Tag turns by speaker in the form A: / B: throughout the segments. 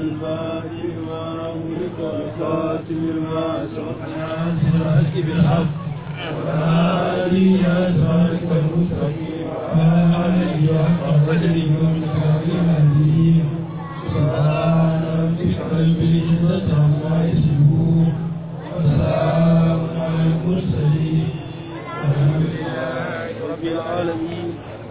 A: الفاتح لما أغلق والخاتم لما سبق ناصر بالحق وآله أسرارك المستقيم وآله حق قدره ومقداره العظيم سبحان ربك رب العزة عما يصفون وسلام على المرسلين والحمد لله رب العالمين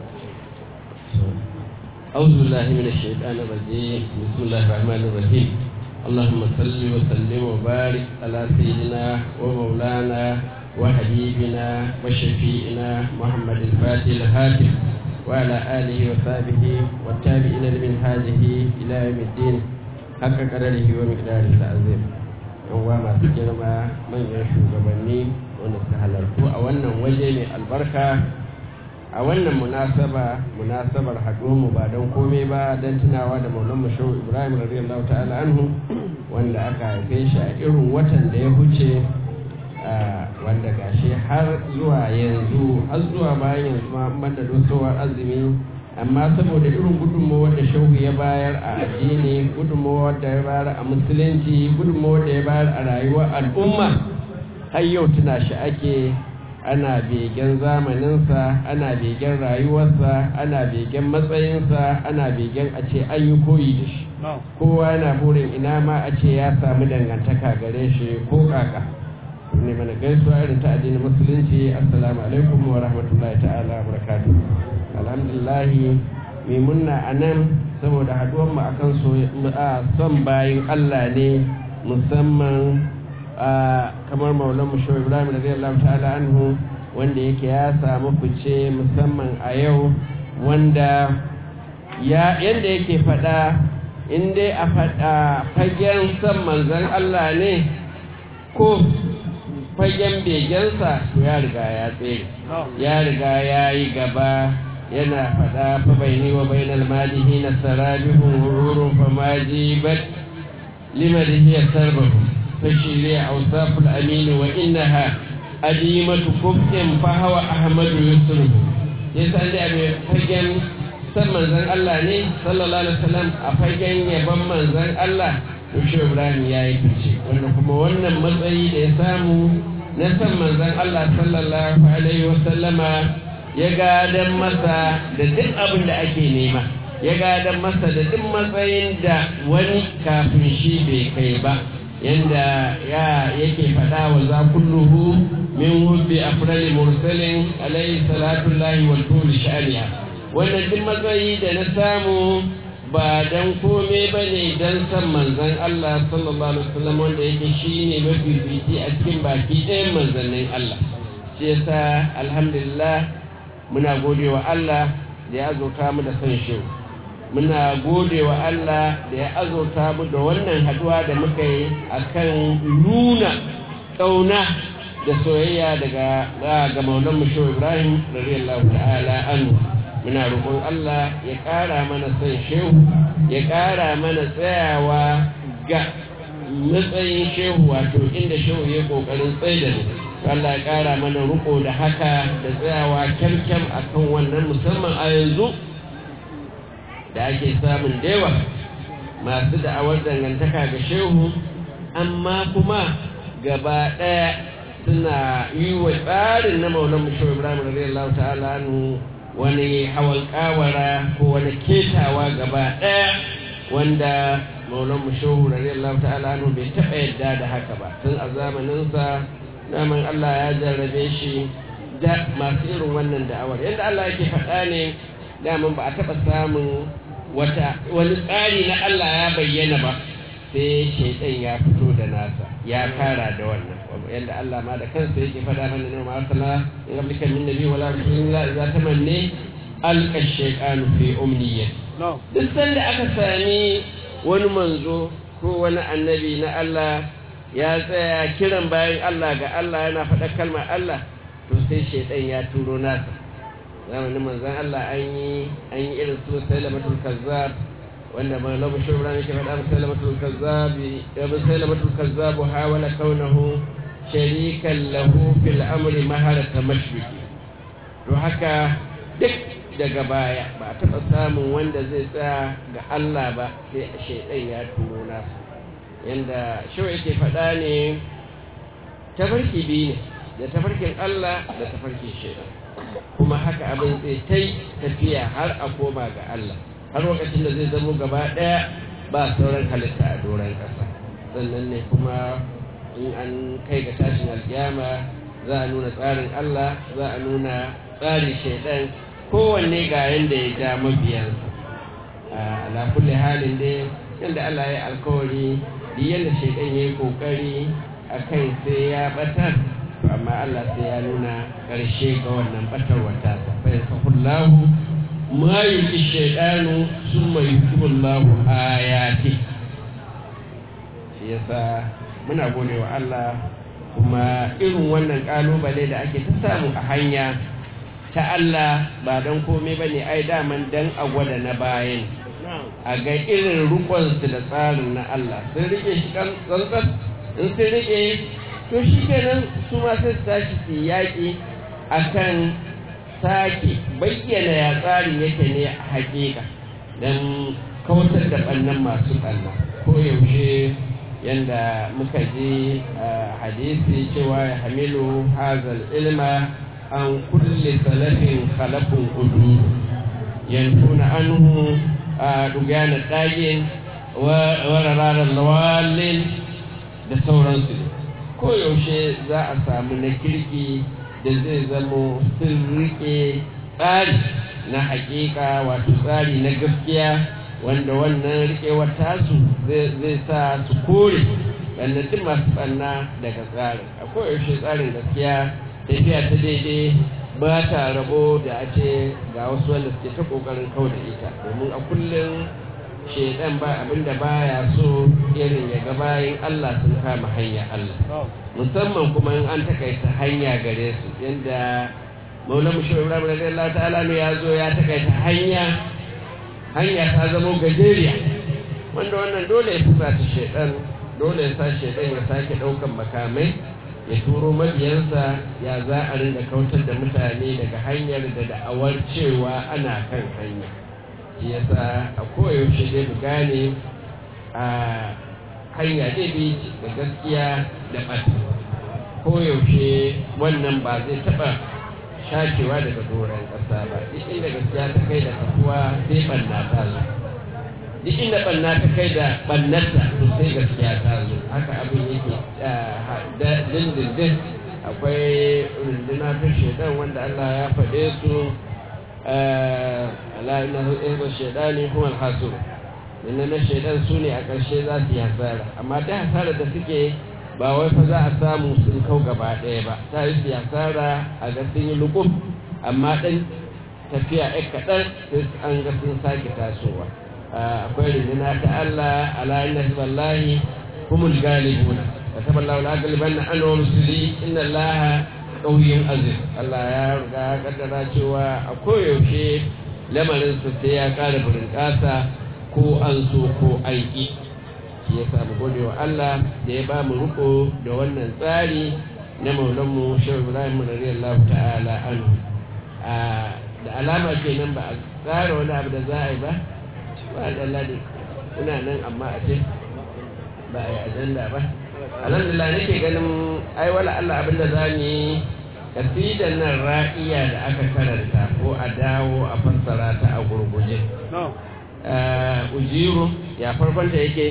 B: أعوذ بالله من الشيطان الرجيم بسم الله الرحمن الرحيم اللهم صل وسلم وبارك على سيدنا ومولانا وحبيبنا وشفيئنا محمد الفاتح الهاتف وعلى آله وصحبه والتابعين لمن هذه إلى يوم الدين حق قدره ومقداره العظيم yan masu girma manyan shugabanni wanda suka halartu a wannan waje mai albarka a wannan munasaba munasabar mu ba don komai ba don tunawa da maulan mashawu ibrahim radiyallahu ta'ala anhu wanda aka haife shi a irin watan da ya huce wanda gashi har zuwa yanzu har zuwa bayan yanzu ma banda dosowar azumi amma saboda irin gudunmawar da shehu ya bayar a addini gudunmawar da ya bayar a musulunci gudunmawar da ya bayar a rayuwar al'umma har yau tuna shi ake ana begen zamaninsa ana begen rayuwarsa ana begen matsayinsa ana begen a ce an yi koyi da shi kowa yana burin ina ma a ce ya samu dangantaka gare shi ko kaka ne mana gaisuwa irin ta addinin musulunci assalamu alaikum wa rahmatullahi ta'ala wa barakatuh alhamdulillah mai munna a nan saboda haduwar mu akan son bayin Allah ne musamman kamar maulan mu shawar ibrahim radiyallahu ta'ala anhu wanda yake ya samu fice musamman a yau wanda ya yanda yake fada in dai a fada fagen son manzon Allah ne ko fagen begensa to ya riga ya tsere ya riga ya yi gaba yana fada fa baini wa bainal malihi na sarabihun hururun fa majibat limadihi ya sarbahu فشيري أوصاف الأمين وإنها أديمة كفء فهو أحمد يسره يسأل أبي فجن san manzan Allah ne sallallahu alaihi wasallam a fagen yaban manzan Allah Yusuf Ibrahim ya yi fice wanda kuma wannan matsayi da ya samu na san manzan Allah sallallahu alaihi wasallama ya gadan masa da duk abin da ake nema ya gadan masa da duk matsayin da wani kafin shi bai kai ba yanda ya yake faɗa wa za kulluhu min hubbi afrali mursalin alayhi salatu llahi wal tul sha'riha wannan duk matsayi da na samu ba dan kome ba ne dan san manzon Allah sallallahu alaihi wasallam wanda yake shine mafifici a cikin baki ɗayan manzannin Allah shi yasa alhamdulillah muna gode wa Allah da ya azurta mu da san shi muna gode wa Allah da ya azurta mu da wannan haduwa da muka yi a kan nuna ƙauna da soyayya daga ga maulan musho ibrahim radiyallahu ta'ala anhu muna roƙon Allah ya ƙara mana son shehu ya ƙara mana tsayawa ga matsayin shehu wato inda shehu ya ƙoƙarin tsaye da mu Allah ya ƙara mana riƙo da haka da tsayawa kyamkyam akan wannan musamman a yanzu da ake samun dewa masu da'awar dangantaka ga shehu amma kuma gaba ɗaya suna yi wa tsarin na maulan mushewa ibrahim radiyallahu ta'ala nu wani hawan kawara ko wani ketawa gaba ɗaya wanda maulan mushewa radiyallahu ta'ala nu bai taɓa yadda da haka ba tun a zamaninsa naman allah ya jarrabe shi da masu irin wannan da'awar yadda allah yake faɗa ne daman ba a taɓa samun wata wani tsari na Allah ya bayyana ba sai shaitan ya fito da nasa ya kara da wannan yadda Allah ma da kansa yake faɗa mana ne ma sala in ablika min nabi wala rasulillah idza tamanni alqa shaytanu fi umniyya duk sanda aka sami wani manzo ko wani annabi na Allah ya tsaya kiran bayan Allah ga Allah yana faɗa kalmar Allah to sai shaitan ya turo nasa zamanin manzan Allah an yi an yi irin su salamatul kazzab wanda ban labu shi ibrahim ke faɗa salamatul kazzab ya bi salamatul kazzab hawala kaunahu sharikan lahu fil amri maharata mashriqi to haka duk daga baya ba a taɓa samun wanda zai tsaya ga Allah ba sai a shaidan ya turo nasu yanda shau yake faɗa ne tafarki biyu ne da tafarkin Allah da tafarkin shaidan kuma haka abin zai ta tafiya har a koma ga Allah har lokacin da zai zamo gaba ɗaya ba sauran halitta a doron ƙasa sannan ne kuma in an kai ga tashin alkiyama za a nuna tsarin Allah za a nuna tsarin shaidan kowanne ga yadda ya ja mabiyansa ala kulli halin dai yadda Allah ya alkawari duk yadda shaidan ya yi kokari a kai sai ya batar to amma Allah sai ya nuna ƙarshe ga wannan batar wata sa fa yasahullahu ma yuki shaidanu summa yukibullahu ayati shi yasa muna gode wa Allah kuma irin wannan kalubale da ake ta samu a hanya ta Allah ba don komai ba ne ai daman dan a gwada na bayan a ga irin rukunsu da tsarin na Allah sun rike shi tsantsan in sun rike to shi kenan su ma sai su tashi su yaƙi a kan sake bayyana ya tsarin yake ne a hakika don kautar da ɓannan masu ɓanna ko yaushe yanda muka ji hadisi cewa ya hamilu hazal ilma an kulle salafin khalafin udu yantuna anhu a dugana ɗagin warararar lawalin da sauransu ko yaushe za a samu na kirki da zai zamo sun rike tsari na hakika wato tsari na gaskiya wanda wannan rikewar tasu zai sa su kore duk masu tsanna daga tsarin a koyaushe tsarin gaskiya tafiya ta daidai ba ta rabo da a ce ga wasu wanda suke ta kokarin kau da ita domin a kullum shaidan ba abinda baya so irin ya ga bayan Allah sun kama hanya Allah musamman kuma in an takaita hanya gare su yadda maulamu shi ibrahim radiyallahu ta'ala ne ya zo ya takaita hanya hanya ta zama gajeriya wanda wannan dole ya fusa ta shaidan dole ya sa shaidan ya sake daukan makamai ya turo mabiyansa ya za a rinda kautar da mutane daga hanyar da da'awar cewa ana kan hanya shi yasa a koyaushe dai mu gane a hanya daidai da gaskiya da ɓata koyaushe wannan ba zai taɓa shakewa daga doron ƙasa ba duk inda gaskiya ta kai da kafuwa sai ɓanna ta zo duk inda ɓanna ta kai da ɓannarta to sai gaskiya ta zo haka abin yake dindindin akwai runduna ta shaidan wanda Allah ya faɗe su ala ina hizbar shaidani kuma alhasu inna na shaidan su ne a ƙarshe za su yi hasara amma da hasara da suke ba wai fa za a samu sun kau gaba ɗaya ba ta yi su hasara a ga sun yi lukuf amma ɗan tafiya ɗan kaɗan sai an ga sun sake tasowa akwai runduna ta Allah ala inna hizballahi humul galibuna كتب الله لأغلبن أنا ورسلي إن الله قوي عزيز Allah ya riga ya kaddara cewa a koyaushe lamarin su sai ya kara burin kasa ko an so ko aiki shi ya samu gode wa Allah da ya ba mu riko da wannan tsari na maulanmu shehu ibrahim radiyallahu ta'ala anhu da alama kenan ba a tsara wani abu da za a yi ba ba da Allah ne ina nan amma a ce ba a yi ajanda ba alhamdulillah nake ganin ai wala Allah abinda za mu yi kasidan nan ra'iya da aka karanta ko a dawo a fassara ta a gurguje ujiru ya farkon ta yake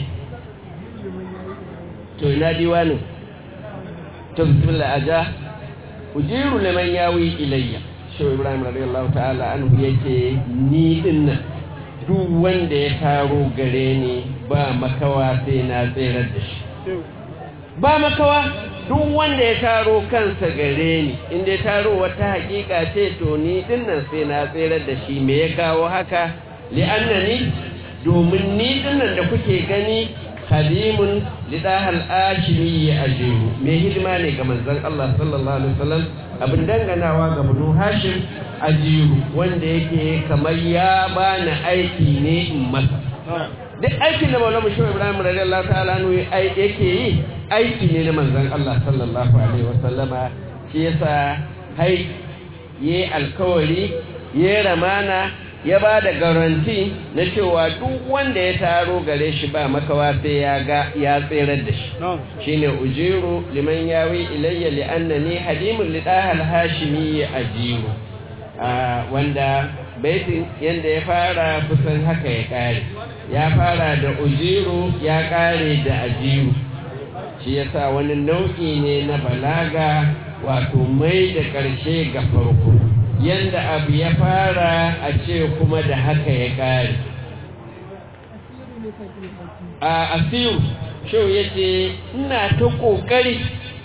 B: to ina diwanin to bismillah aja ujiru liman yawi ilayya shehu ibrahim radiyallahu ta'ala anhu yake ni dinnan duk wanda ya taro gare ni ba makawa sai na tserar da shi ba makawa duk wanda ya taro kansa gare ni inda ya taro wata hakika ce to ni dinnan sai na tserar da shi me ya kawo haka li'annani domin ni dinnan da kuke gani khadimun lidahal ashimi ya ajiru me hidima ne ga manzon Allah sallallahu alaihi wasallam abin danganawa ga banu hashim ajiru wanda yake kamar ya bani aiki ne in masa duk aikin da maulama shi ibrahim radiyallahu ta'ala anhu yake yi aiki ne na manzon Allah sallallahu alaihi wasallama shi yasa hai yi alkawari ya ramana ya ba da garanti na cewa duk wanda ya taro gare shi ba makawa sai ya ga ya tserar da shi shine ujiru liman yawi ilayya li annani hadimun li dahal hashimi ajiru wanda baitin yanda ya fara kusan haka ya kare ya fara da ujiru ya kare da ajiru shi yasa wani nau'i ne na balaga wato mai da ƙarshe ga farko yanda abu ya fara a ce kuma da haka ya ƙare a asiru shau ya ce ina ta ƙoƙari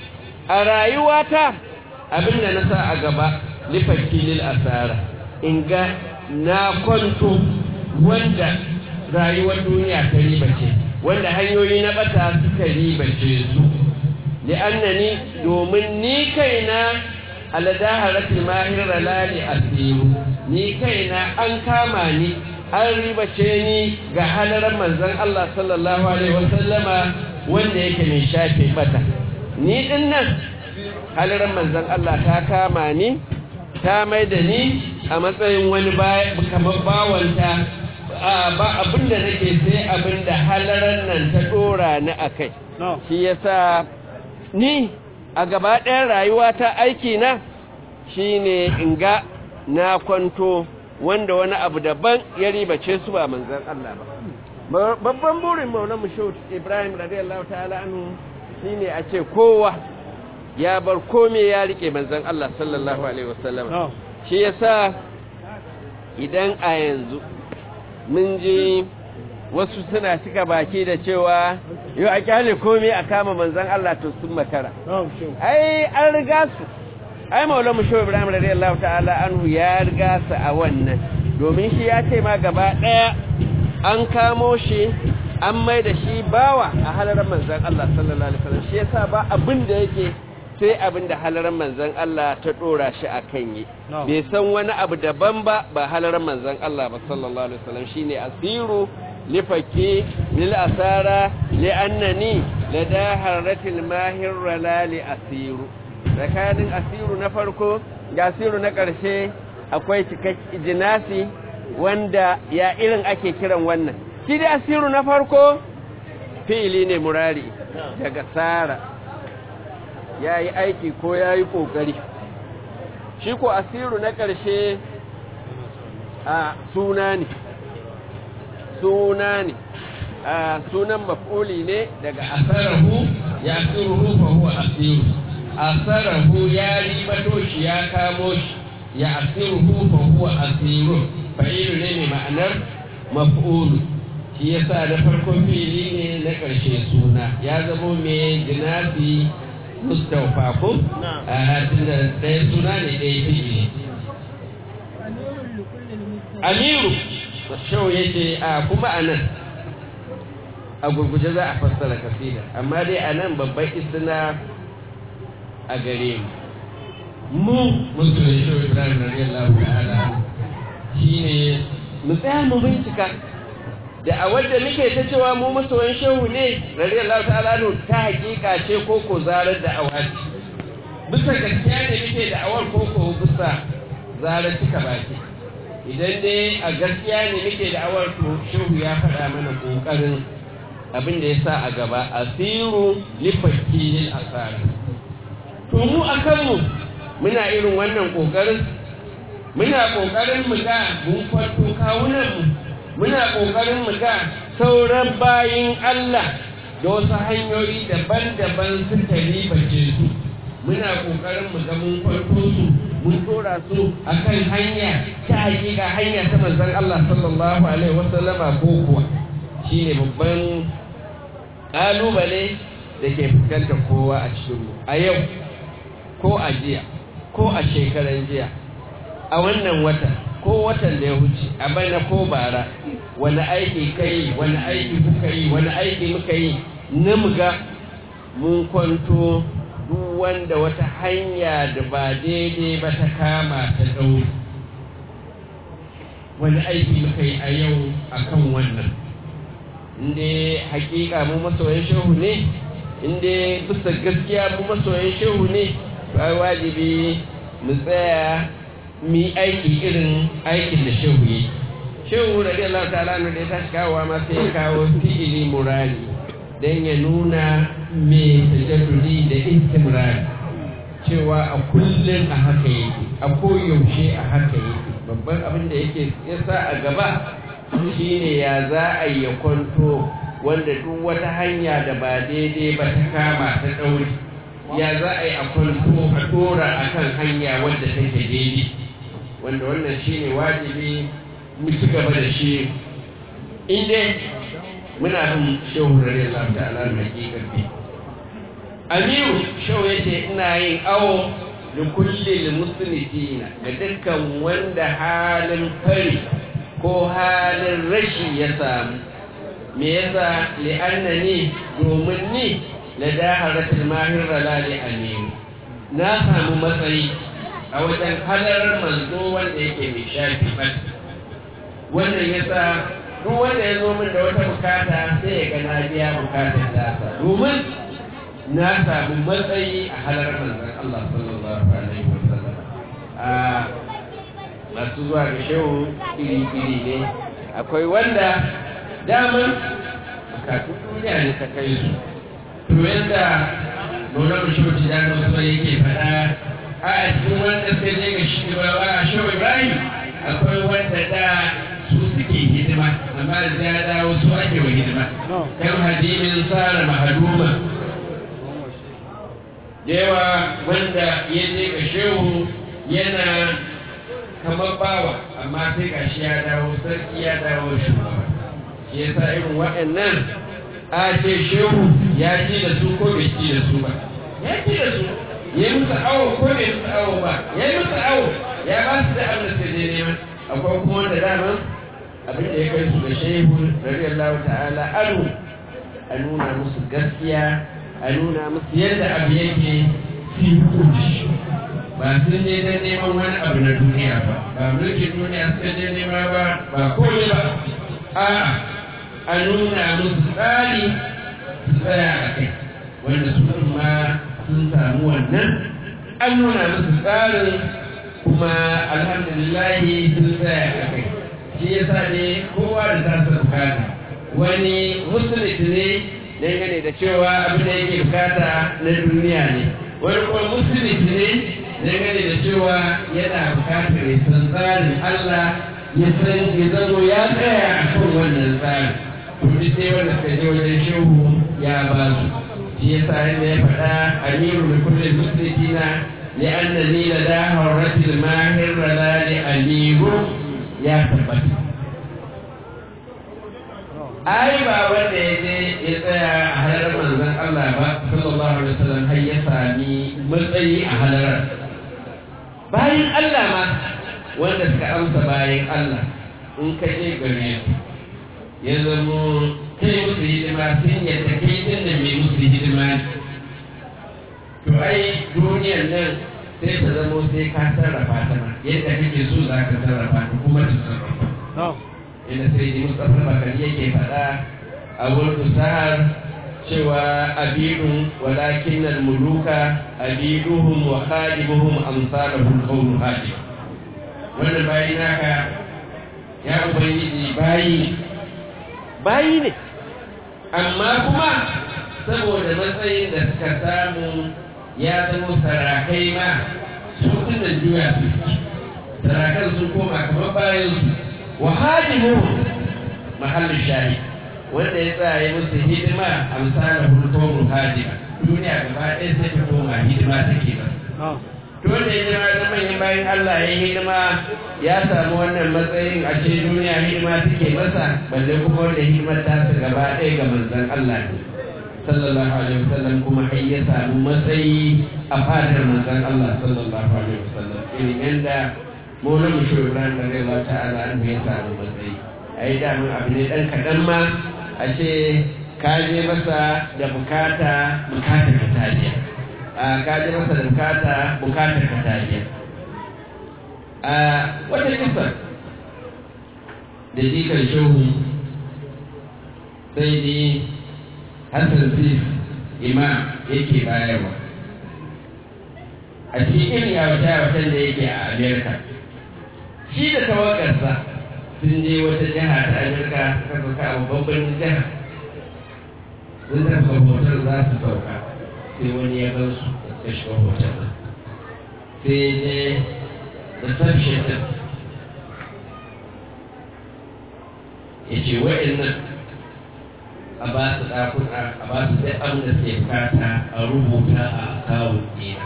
B: a rayuwata abinda na sa a gaba lifakilil asara in ga na kwanto wanda rayuwar duniya ta riba ce wanda hanyoyi na bata suka ribace su li'annani domin ni kaina aladaharatul mahir lali asiru ni kaina an kama ni an ribace ni ga halarar manzon Allah sallallahu alaihi wasallama wanda yake mai shafe bata ni din nan halarar manzon Allah ta kama ni ta mai da ni a matsayin wani kamar bawanta ba abinda nake sai abinda halarar nan ta dora ni akai shi yasa ni a gaba ɗayan rayuwa ta aiki na shine in ga na kwanto wanda wani abu daban ya ribace su ba manzan Allah ba babban burin maula mushut ibrahim radiyallahu ta'ala anhu shine a ce kowa ya bar kome ya rike manzan Allah sallallahu alaihi wasallam shi yasa idan a yanzu mun ji wasu suna cika baki da cewa yau a kyale komai a kama manzan Allah to sun makara ai an riga su ai maula mu shehu ibrahim radiyallahu ta'ala anhu ya riga su a wannan domin shi ya ce ma gaba daya an kamo shi an mai da shi bawa a halarar manzan Allah sallallahu alaihi wasallam shi yasa ba abin da yake sai abin da halarar manzan Allah ta dora shi a kan yi bai san wani abu daban ba ba halarar manzan Allah ba sallallahu alaihi wasallam shine asiru lifake lil asara li'annani lada harratil mahir rala li asiru tsakanin asiru na farko ga asiru na ƙarshe akwai cikakken jinasi wanda ya irin ake kiran wannan shi da asiru na farko fi'ili ne murari daga sara ya yi aiki ko ya yi ƙoƙari shi ko asiru na ƙarshe a suna ne suna ne a sunan maf'uli ne daga asarahu ya asiruhu fa huwa asiru asarahu ya ribato shi ya kamo shi ya asiruhu fa huwa asiru fa'ilu ne mai ma'anar maf'ulu shi yasa da farkon fili ne na ƙarshe suna ya zamo mai jinafi mustaufa ko a tunda ɗaya suna ne ɗaya fili amiru shau ya ce a kuma a nan a gurguje za a fassara kasida amma dai a nan babban istina a gare mu mu musulun shau ibrahim radiyallahu ta'ala shine mu tsaya mu bincika da a wadda muke ta cewa mu masoyan shehu ne radiyallahu ta'ala no ta hakika ce ko ko zarar da awati bisa gaskiya ne muke da awar ko ko bisa zarar cika baki idan dai a gaskiya ne muke da awar to shehu ya faɗa mana ƙoƙarin abin da ya sa a gaba asiru lifakki lil asara to mu a kanmu muna irin wannan ƙoƙarin muna ƙoƙarin mu ga mun kwanto kawunanmu muna ƙoƙarin mu ga sauran bayin Allah da wasu hanyoyi daban-daban suka ribace su muna ƙoƙarin mu ga mun kwanto su mun tora su akan hanya ta hakika hanya ta manzon Allah sallallahu alaihi wasallama ko kuwa shine babban kalubale da ke fuskantar kowa a cikin mu a yau ko a jiya ko a shekaran jiya a wannan wata ko watan da ya wuce a bana ko bara wani aiki kai wani aiki kuka yi wani aiki muka yi na muga mun kwanto duk wanda wata hanya da ba daidai ba ta kama ta ɗauri wani aiki muka yi a yau a kan wannan inda hakika mu masoyan shehu ne inda bisa gaskiya mu masoyan shehu ne ba wajibi mu tsaya mi aiki irin aikin da shehu yi shehu radiyallahu ta'ala ne da ya tashi kawowa ma sai ya kawo fi'ili murari don ya nuna me tajaddudi da istimrari cewa a kullum a haka yake a koyaushe a haka yake babban abin da yake yasa a gaba shine ya za a yi ya kwanto wanda duk wata hanya da ba daidai ba ta kama ta ɗauri ya za a yi a kwanto a ɗora a kan hanya wadda take daidai wanda wannan shine wajibi mu ci gaba da shi in dai muna bin shehu radiyallahu ta'ala na hakikar Amiru shau ya ce ina yin awo da kulle muslitina ga dukkan wanda halin fari ko halin rashi ya samu me yasa li'anna ni domin ni la daharatul mahir ralali amiru na samu matsayi a wajen halar manzo wanda yake mai shafi bat wannan yasa duk wanda ya zo min da wata bukata sai ya ga na biya bukatar tasa domin na samu matsayi a halar manzan Allah sallallahu alaihi wasallam a masu zuwa ga shehu iri-iri ne akwai wanda daman bukatun duniya ne ta kai su to yadda nuna mu shehu ci jana wasu yake faɗa a cikin wanda sai dai ga shi ba a shehu ibrahim akwai wanda da su suke hidima amma da ya dawo su ake wa hidima kan hadimin tsara mahaduma yawa wanda ya je ga shehu yana kamar bawa amma sai ga shi ya dawo sarki ya dawo shugaba shi ya sa irin waɗannan a ce shehu ya ji da su ko bai ji da su ba ya ji da su ya yi musu awo ko bai musu awo ba ya yi musu awo ya ba su da abin da sai je neman akwai kuma wanda daman abin da ya kai su ga shehu radiyallahu ta'ala anu a nuna musu gaskiya a nuna musu yadda abu yake fi hukunci ba sun je don neman wani abu na duniya ba ba mulkin duniya suka je nema ba ba komai ba a a nuna musu tsari su tsaya a kai wanda su ma sun samu wannan an nuna musu tsarin kuma alhamdulillahi sun tsaya a kai shi yasa ne kowa da tasa bukata wani musulmi ne dangane da cewa abin da yake bukata na duniya ne wani kuma musulmi ne dangane da cewa yana bukatar ya san tsarin Allah ya san ya zamo ya tsaya a kan wannan tsarin kuma sai wanda suka je wajen shehu ya ba su shi yasa yadda ya faɗa amiru da kullum musulmina لأنني لدى هرة الماهر لا لأمير يا ثبت ai ba wanda ya je ya tsaya a halarar manzon Allah ba sallallahu alaihi wasallam har ya sami matsayi a halarar bayan Allah ma wanda suka amsa bayan Allah in ka je gare su ya zamo kai musu hidima sun yadda kai din da mai musu hidima ne to ai duniyar nan sai ta zamo sai ka sarrafa ta ma yadda kake so za ka sarrafa ta kuma ta sarrafa inda sai ji mustapha bakari yake faɗa a wurin sahar cewa abidun walakin nan muluka abiduhum wa khadimuhum amsaluhum qawlu hadim wannan bayi naka ya ubangiji bayi bayi ne amma kuma saboda matsayin da suka samu ya zama sarakai ma su tunan juya su sarakan sun koma kamar bayan su wa hadimu mahallin shahi wanda ya tsaya musu hidima amsala hulkomun hadima duniya gaba ɗaya sai ta koma hidima take ba to wanda ya jira da manyan bayan Allah ya hidima ya samu wannan matsayin a ce duniya hidima take masa balle kuma wanda hidimar ta su gaba ɗaya ga manzon Allah ne sallallahu alaihi wasallam kuma har ya samu matsayi a fadar manzon Allah sallallahu alaihi wasallam irin yanda Maulana Mushur Ibrahim da Rayuwa ta'ala an ya samu matsayi ai da mun abu ne dan kaɗan ma a ce ka je masa da bukata bukata ka tajiya a ka je masa da bukata bukata ka tajiya a wata kisa da jikar shehu sai dai Hassan Sif imam yake bayarwa a cikin irin yawata-yawatan da yake a Amerika shi da tawagarsa sun je wata jiha ta amurka suka sauka a babban birnin jiha sun tafi hotel za su sauka sai wani ya gan su da shiga hotel nan sai je reception din ya ce wa'annan a ba su ɗakuna a ba su duk abin da suke bukata a rubuta a akawun ɗina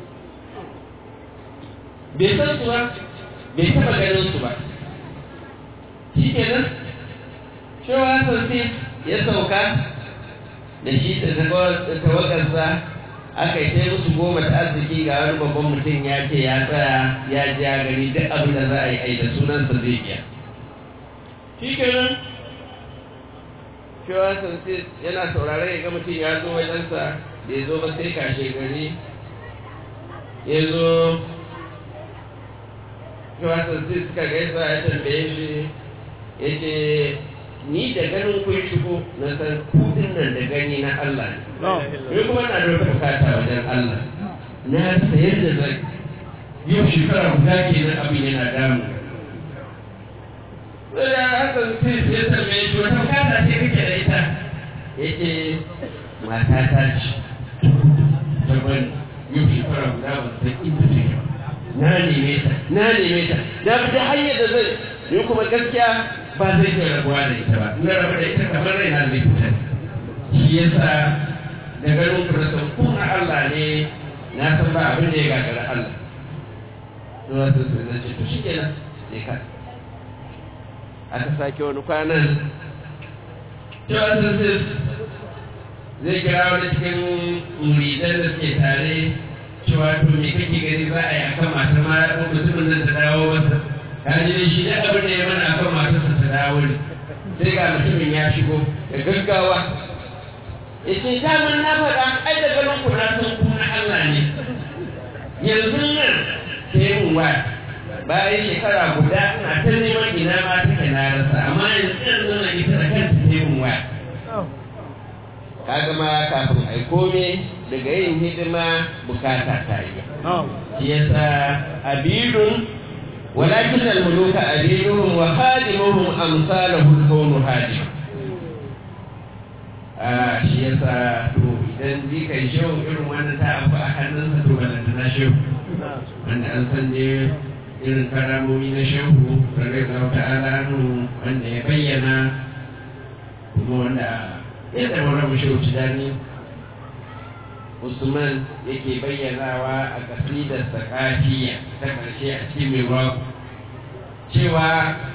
B: bai san su ba bai taɓa ganin su ba shi kenan cewa sosai ya sauka da shi da tawagarsa aka yi sai musu goma ta arziki ga wani babban mutum ya ce ya tsaya ya ji ya gani duk abin da za a yi ai da sunansa zai iya shi kenan cewa sosai yana saurare ya ga mutum ya zo wajensa da ya zo ba sai kashe gari ya zo cewa sosai suka gaisa ya tambaye shi ya ce ni da ganin kun shigo na san kudin nan da gani na Allah ne. Ni kuma na da bukata wajen Allah. Na sayar da zai yau shekara guda ke nan abin yana damu. Sai da Hassan Sis ya tambaye shi wata bukata ce kake da ita. Ya ce mata ta ce. Daban yau shekara guda ba san inda take ba. Na neme ta, na neme ta, na bi ta hanyar da zai ni kuma gaskiya ba zai iya rabuwa da ita ba na rabu da ita kamar raina zai fita shi yasa da ganin ku na san ku na Allah ne na san ba abin da ya gagara Allah to wasu su zai ce to shi kenan sai ka aka sake wani kwanan cewa sun zai kira wani cikin muridan da suke tare cewa to me kake gani za a yi akan matar ma mutumin nan ta dawo masa kaji da shi da abin da ya mana akan matarsa ta dawo ne sai ga mutumin ya shigo da gaggawa ya ce daman na faɗa ai da ganin ku na san ku na Allah ne yanzu nan sai mun waya bayan shekara guda ina ta neman ina ma take na rasa amma yanzu yanzu na ita da kanta sai mun waya kaga ma kafin ai kome daga yin hidima bukata ta yi shi yasa abidun ولكن الملوك أبيدهم وخادمهم أمثاله الكون هادم shi yasa to idan ji kai shehu irin wannan ta abu a hannunsa to balanta na shehu wanda an san ne irin karamomi na shehu rarrai ga wata alanu wanda ya bayyana kuma wanda yadda wani shehu tudani Usman yake bayyanawa a kasidar sakafiya ta ƙarshe a cikin mai cewa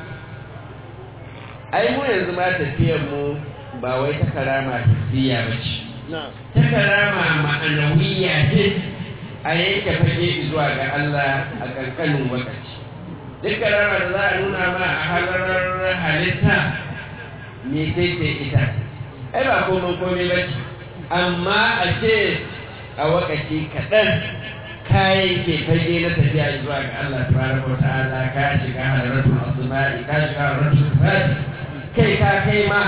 B: ai mu yanzu ma tafiyar mu ba wai ta karama hissiya ba ce ta karama ma'anawiya ce a yanke fage zuwa ga Allah a ƙanƙanin lokaci duk karama da za a nuna ma a halarar halitta me sai ce ita ai ba komai komai ba ce amma a ce a wakaci kaɗan kayan ke fage na tafiya zuwa ga Allah tabaraka wa ta'ala ka shiga halaratul asma'i ka shiga halaratul sifati kai ka kai ma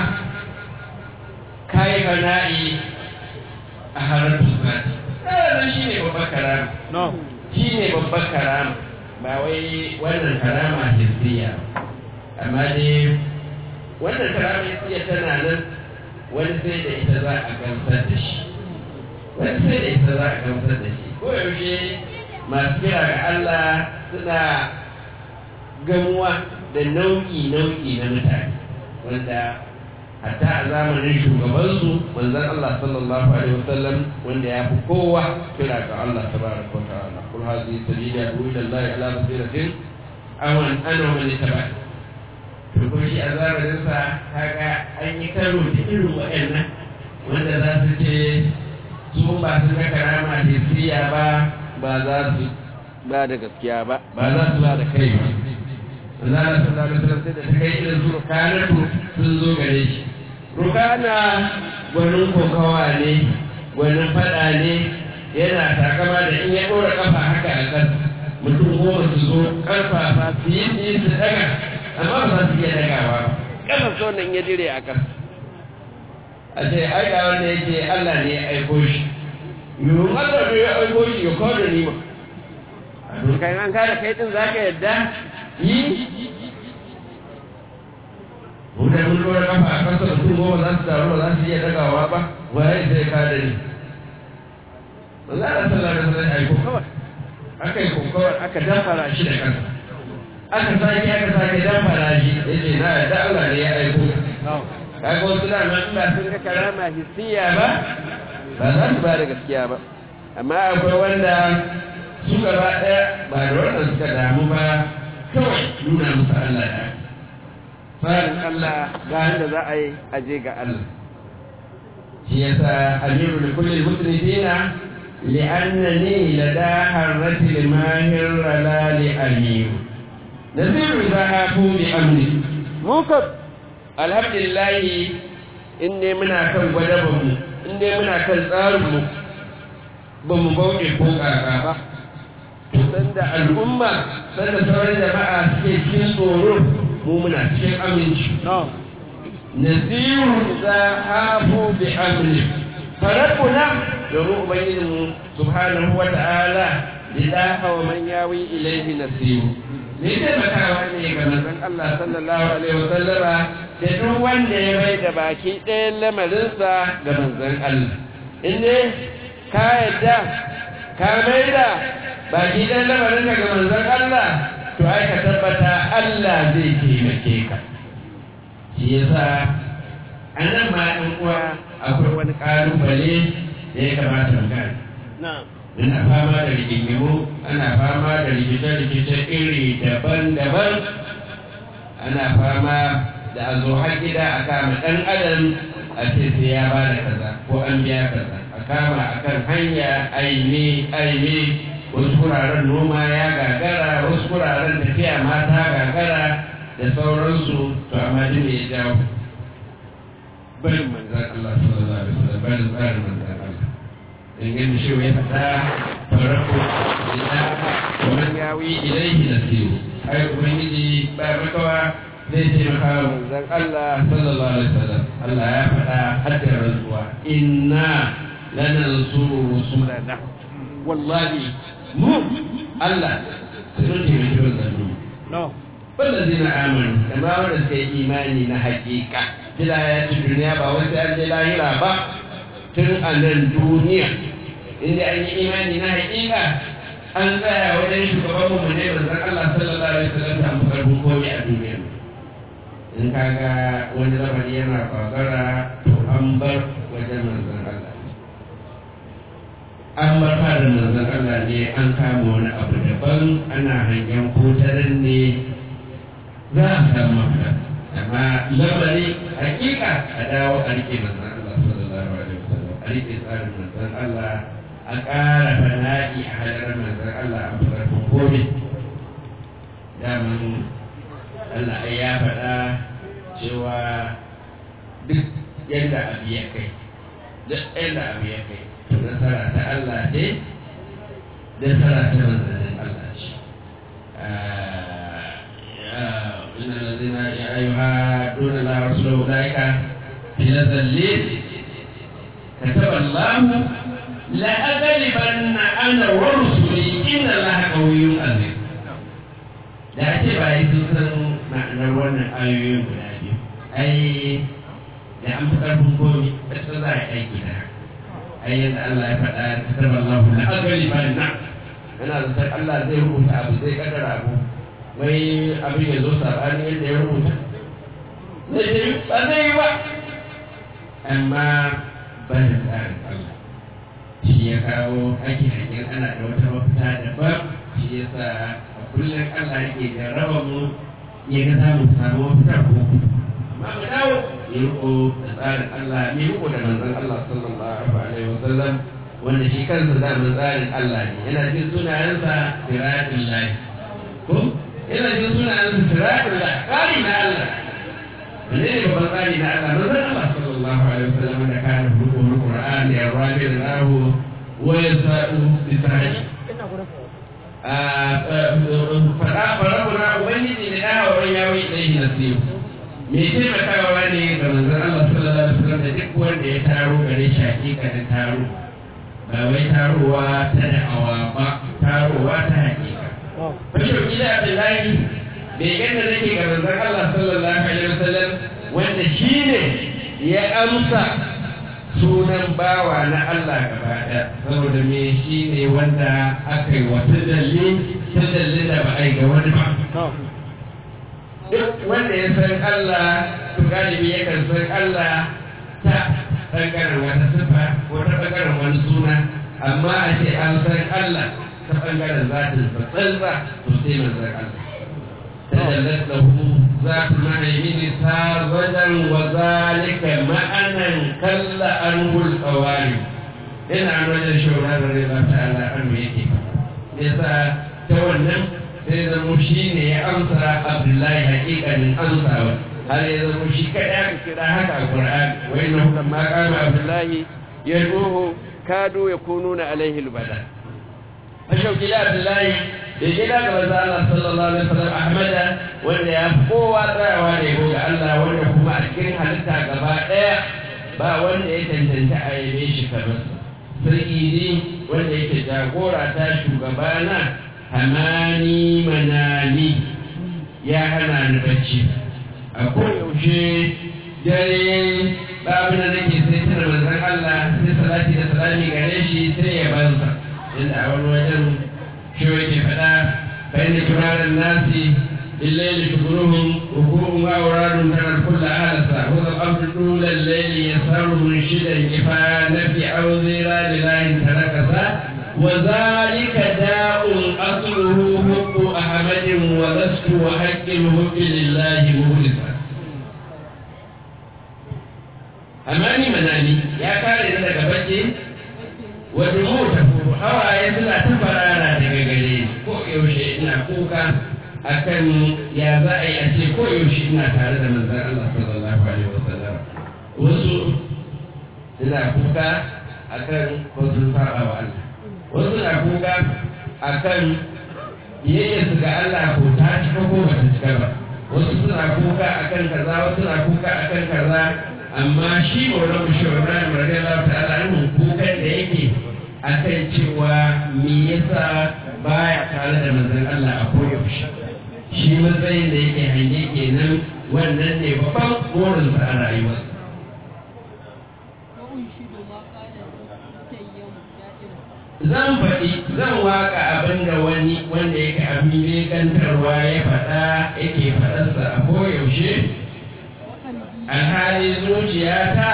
B: kai bana'i a halaratul sifati wannan shine babbar karama shine babbar karama ba wai wannan karama hissiya amma dai wannan karama hissiya tana nan wani sai da ita za a gamsar da shi wani sai da ita za a gamsar da shi ko yaushe masu kira ga Allah suna gamuwa da nau'i-nau'i na mutane wanda hatta a zamanin shugabansu manzon Allah sallallahu alaihi wasallam wanda ya fi kowa kira ga Allah tabaraka wa ta'ala kul hadhihi sabili adu ila Allah ala basiratin awan ana wa man tabi'a to ko shi a zamanin sa kaga an yi karo da irin waɗannan wanda za su ce su ba su ga karama da ba ba za su ba da gaskiya ba ba za su ba da kai ba Allah sallallahu alaihi wasallam sai da ta kai irin su rukanatu sun zo gare shi rukana gwanin kokawa ne gwanin fada ne yana takama da in ya ɗora kafa haka a kan mutum goma su zo karfafa su yi su yi su daga amma ba za su iya dagawa ba kasar so nan ya dire a kan a ce ai ga wanda yake Allah ne ya aiko shi yiwu Allah ne ya aiko shi ya kawo da ni ma a dokan an kada kai din za ka yadda yi Buda mun lura kafa a kasa da kuma ba za su taru ba za su iya dagawa ba waye zai ka da ni ba za a sallah da sallah ai kokawar aka yi kokawar aka damfara shi da kansa aka sake aka sake damfara shi yace na da Allah ne ya aiko kaga wasu da nan ba sun ga karama hissiya ba ba za su ba da gaskiya ba amma akwai wanda su gaba ɗaya ba da wannan suka damu ba kawai nuna musu Allah ya tsarin Allah ga yadda za a yi aje ga Allah shi yasa amiru da kullum muslimina li'annani lada harrati limahir rala li amiru nasiru za a fu bi amni mukab alhamdulillah in ne muna kan gwadabanmu in ne muna kan tsarinmu ba mu bauɗe ko ƙaƙa ba sanda al'umma sanda sauran jama'a suke cikin tsoro mu muna cikin aminci nasiru za hafu bi amri farabuna domin ubangijinmu subhanahu wa ta'ala lillaha wa man yawi ilaihi nasiru ne taimakawa ne ga manzon Allah sallallahu alaihi wa sallama da duk wanda ya mai da baki ɗayan lamarinsa ga manzon Allah in ne ka yadda ka mai da baki ɗayan lamarinka ga manzon Allah to ai ka tabbata Allah zai taimake ka shi yasa a nan ma ɗan uwa akwai wani ƙalubale da ya kamata mu gane ana fama da rigingimu ana fama da rikice-rikice iri daban-daban ana fama da a zo har gida a kama ɗan adam a ce sai ya ba da kaza ko an biya kaza a kama a kan hanya aini aini wasu wuraren noma ya gagara wasu wuraren tafiya mata gagara da sauransu to amma duk me ya jawo barin manzan Allah sallallahu alaihi wasallam barin tsarin manzan Allah in gani shi ya faɗa farko ila wannan yawi ilaihi nasiru ai ubangiji ba makawa zai taimaka wa manzan Allah sallallahu alaihi wasallam Allah ya faɗa haddar rantsuwa inna lanansuru rusulana wallahi mu Allah sun taimaki manzanni والذين آمنوا كما ورد إيماني نحقيقة كلا يأتي الدنيا بواسع الجلاهرة با تن أن الدنيا إن أي إيماني نحقيقة an tsaya wajen shugabanmu mu ne manzon Allah sallallahu alaihi wasallam da mu karbu komai a duniya in kaga wani lamari yana kwagara to an bar wajen manzon Allah an bar fara manzon Allah ne an kama wani abu daban ana hangen kotarin ne za a samu mafita amma lamari hakika a dawo a rike manzan Allah sallallahu alaihi wasallam a rike tsarin manzan Allah a ƙara fana'i a hadarar manzan Allah a farkon gobe daman Allah ai ya faɗa cewa duk yadda abu ya kai duk yadda abu ya kai to nasara ta Allah ce nasara ta manzannin Allah ce إن الذين يحادون الله ورسوله أولئك في ذليل كتب الله لأغلبن أنا ورسلي إن الله قوي عزيز da ce ba yi sun san ma'anar wannan ayoyin guda biyu ai da an fi ƙarfin komi wacce za a aiki da ai yadda Allah ya faɗa ta taɓa Allah na agali ba na yana da Allah zai rubuta abu zai kaddara abu wai abin ya zo saɓani yadda ya rubuta zai ce ba zai yi ba amma bayan tsarin Allah shi ya kawo ake hanyar ana da wata mafita daban shi ya sa a kullum Allah yake jarraba mu ya ga samu samu mafita ko amma mu dawo ya riko da tsarin Allah ya riko da manzon Allah sallallahu alaihi wasallam wanda shi kansa zaman tsarin Allah ne yana jin sunayensa siratul lahi ko yana jin sunayensa siratul lahi tsari na Allah wanne ne babban tsari na Allah manzon Allah sallallahu alaihi wasallam da kana rukun Qur'an ya rabi da lahu wa yasa'u bi sa'i fara fara kuna ubangiji ne da hawa ya wai dai nasibu me taimakawa ne ga manzon Allah sallallahu alaihi wasallam da duk wanda ya taro gare shi hakika da taro ba wai tarowa ta da'awa ba tarowa ta hakika Bashir Gida Abdullahi begen da nake ga manzon Allah sallallahu alaihi wasallam wanda shine ya amsa sunan bawa na Allah gaba ɗaya saboda me shi ne wanda aka yi wata dalli ta dalli da ba a yi ga wani ba duk wanda ya san Allah to galibi yakan san Allah ta ɓangaren wata sifa ko ta ɓangaren wani suna amma a ce an san Allah ta ɓangaren zatin sa tsantsa to sai manzon Allah تجلت له ذات المهيمن ساذجا وذلك معنى كل عنه القوارب إن عن وجه شورى رضي الله تعالى عنه يكي يسا تولم سيد المشين يأمسى عبد الله حقيقة من أمسى هل إذا المشي كذا كذا هكا القرآن وإنه لما قام عبد الله يدعوه كادوا يكونون عليه البدن فشوكي يا عبد الله da gida ga manzo Allah sallallahu alaihi wasallam Ahmada wanda ya kowa tsayawa ne ga Allah wanda kuma a cikin halitta gaba daya ba wanda ya tantance a yabe shi kamar sarki ne wanda yake jagora ta shugabana hamani manani ya hana ni bacci a koyaushe dare babu da nake sai tuna manzon Allah sai salati da salami gare shi sai ya banza inda a wani wajen شوية فلا فإن كبار الناس بالليل شكرهم ركوع وأوراد ترى الكل آلسا هو الأمر طول الليل يسار منشدا كفى نفي أو زيرا لله تركسا وذلك داء أصله حب أحمد ولست وحق الحب لله مخلصا أماني مناني يا كاري لك بجي ودموع تفور hawaye suna ta farara daga gare ko yaushe ina kuka akan ya za a yi a ce ko yaushe ina tare da manzan Allah sallallahu alaihi wasallam wasu suna kuka akan ko sun saba wa Allah wasu na kuka akan biyayya su ga Allah ko ta cika ko ba ta cika ba wasu suna kuka akan kaza wasu na kuka akan kaza amma shi maulana shi Ibrahim radiyallahu ta'ala anhu kukan da yake akan cewa me yasa baya tare da manzon Allah a koyaushe shi matsayin da yake hange kenan wannan ne babban burinsa a rayuwar zan faɗi zan waka abin da wani wanda yake abin bekantarwa ya faɗa yake faɗarsa a koyaushe alhali zuciyata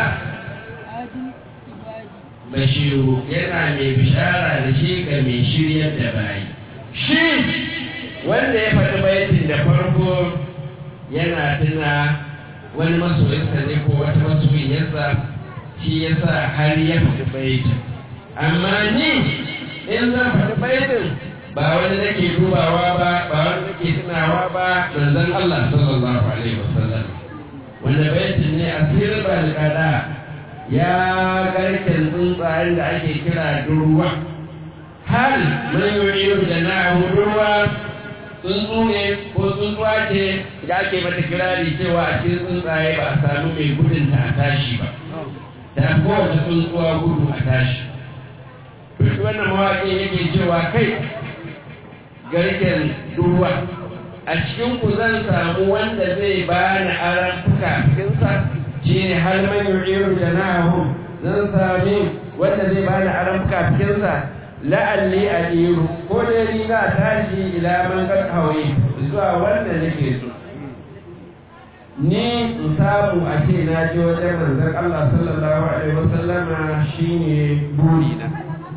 B: bashiru yana mai bishara da shi ga mai shiryar da bayi shi wanda ya faɗi baitin da farko yana tuna wani masoyinsa ne ko wata masoyiyarsa shi ya sa har ya faɗi baitin amma ni in zan faɗi baitin ba wani nake dubawa ba ba wani nake tunawa ba manzon Allah sallallahu alaihi wasallam wanda baitin ne asirin balkada ya garken tsuntsayen da ake kira durwa hal man yuridu da na durwa tsuntsu ne ko tsuntsuwa ce da ake mata kirari cewa a cikin tsuntsaye ba a samu mai gudun ta a tashi ba da kowace tsuntsuwa gudu a tashi duk wannan mawaƙi yake cewa kai garken durwa a cikin ku zan samu wanda zai bani aran fuka cikinsa shi ne har man yu'iru janahu zan sami wanda zai bani aran kafinsa la'alli adiru ko dai ni na tashi ila man kad hawi zuwa wanda nake so ni in samu a ce na je wajen manzon Allah sallallahu alaihi wasallama shine buri na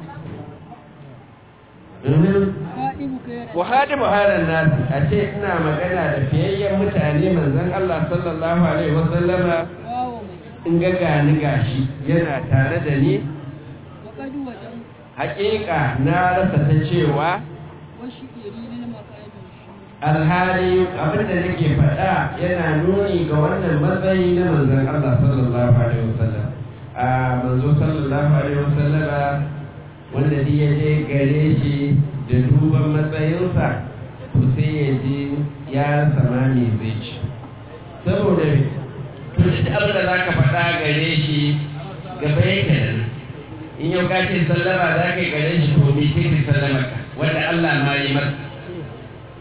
B: Buhari Buharin nasu a ce ina magana da fiyayyen mutane manzon Allah sallallahu alaihi wasallama in ga gani gashi yana tare da ni haƙiƙa na rasa ta cewa alhali abinda nake faɗa yana nuni ga wannan matsayi na manzon Allah sallallahu alaihi wasallam a manzo sallallahu alaihi wasallama wanda duk ya je gare shi da duban matsayinsa to sai ya ji ya sama me zai ci saboda to duk abin da za ka faɗa gare shi gaba yake da nan in yau ka ce sallama za ka yi gare shi to me sai ka sallama ka wanda Allah ma yi masa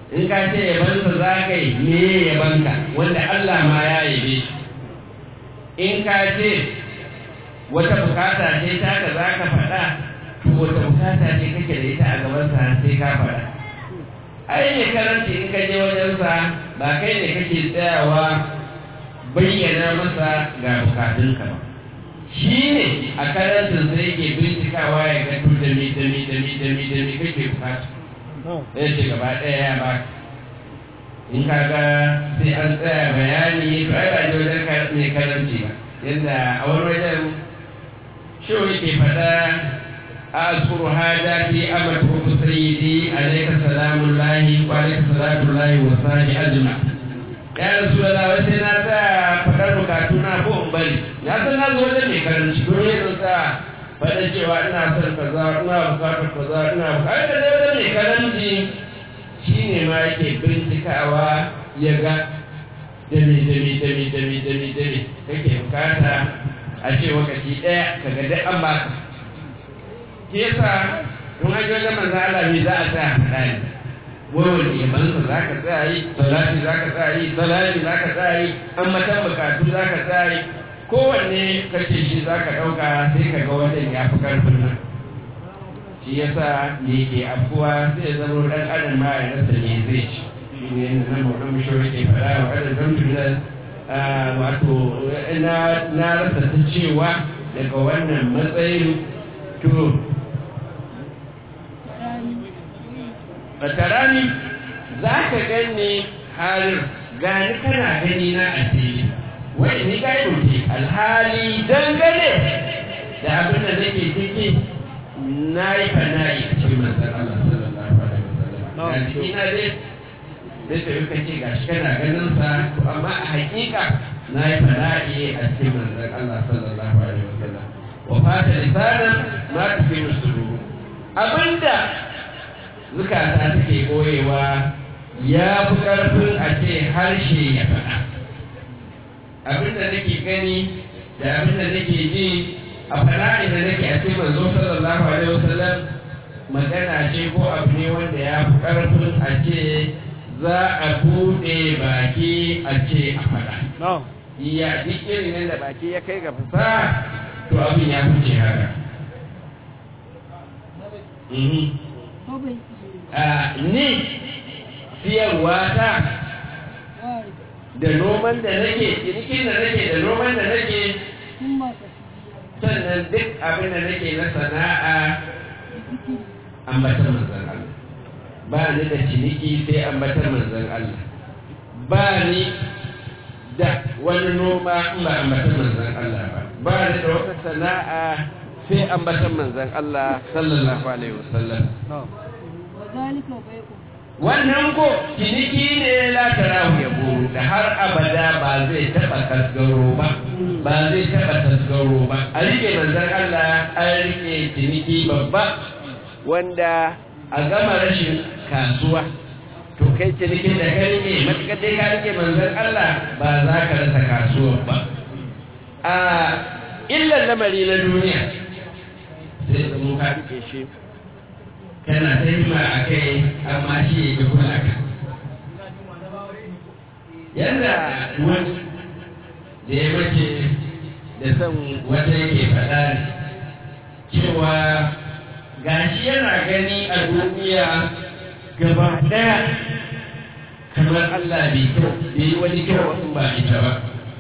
B: in ka ce yabansa za ka yi me yabanka wanda Allah ma ya yabe shi in ka ce wata bukata ce taka za ka faɗa to wata bukata ce kake da ita a gabansa sai ka faɗa ai ne karanci in ka je wajensa ba kai ne kake tsayawa bayyana masa ga bukatunka ba shi ne a karantin sai yake bincikawa ya ga to da mi da mi da mi da mi da mi kake bukata sai ce gaba ɗaya ya ba in ka ga sai an tsaya bayani to ai ba je wajen mai karanci ba yadda a wani wajen shi yake faɗa أذكر هذا في أمره سيدي عليك سلام الله وعليك صلاة الله وصحبه أجمع ya rasu da lawai sai na sa faɗar bukatuna ko in bari na san na zo wajen mai karanci don yin sa faɗa cewa ina son kaza ina bukatar kaza ina bukatar da dai wajen mai karanci shi ne ma yake bincikawa ya ga dami dami dami dami dami dami kake bukata a ce wakati ɗaya ka ga duk an baka ke yasa don an wajen manzo Allah me za a sa faɗa ne wani yabansa za ka tsaya yi salati za ka tsaya yi salati za ka tsaya yi an matan bukatu za ka tsaya yi kowanne kace shi za ka ɗauka sai ka ga wajen ya fi ƙarfin nan shi yasa me ke afuwa sai zama ɗan adam ma ya rasa me zai ci shi ne na mauɗan mishawar ke faɗa wa ƙadar don tunan wato na rasa ta cewa daga wannan matsayin to fatarani za ka gani halin gani kana gani na a fili wai ni ga yi alhali dangane da abin da nake ciki na yi fana'i a cikin manzan Allah sallallahu alaihi wasallam ga ciki na dai zai tafi ka ce gashi kana ganin sa to amma a hakika na yi fana'i a cikin manzan Allah sallallahu alaihi wasallam wa fata lisanan ma tafi musulu abinda zukata take koyewa ya fi ƙarfin a ce harshe ya faɗa abinda nake gani da abinda nake ji a fana'i da nake a cikin manzo sallallahu alaihi wasallam magana ce ko abu ne wanda ya fi ƙarfin a ce za a buɗe baki a ce a faɗa iya duk irin yadda baki ya kai ga fasaha to abin ya fice haka ni siyarwa ta da noman da nake cinikin da nake da noman da nake sannan duk abin da nake na sana'a ambatar manzan Allah ba ni da ciniki sai ambatar manzan Allah ba ni da wani noma in ba ambatar manzan Allah ba ba ni da wata sana'a sai ambatar manzan Allah sallallahu alaihi wasallam wannan ko ciniki ne la tarahu ya buru da har abada ba zai taba tasgaro ba ba zai taba tasgaro ba a rike manzan Allah an rike ciniki babba wanda a gama rashin kasuwa to kai cinikin da ka rike matuƙar dai ka rike manzan Allah ba za ka rasa kasuwa ba a illan lamari na duniya sai zama ka rike shi kana ta hima a kai amma shi ya kula ka yadda wani da ya mace da son wata yake faɗa ne cewa gashi yana gani a duniya gaba ɗaya kamar Allah bai kyau bai yi wani kyau in ba ita ba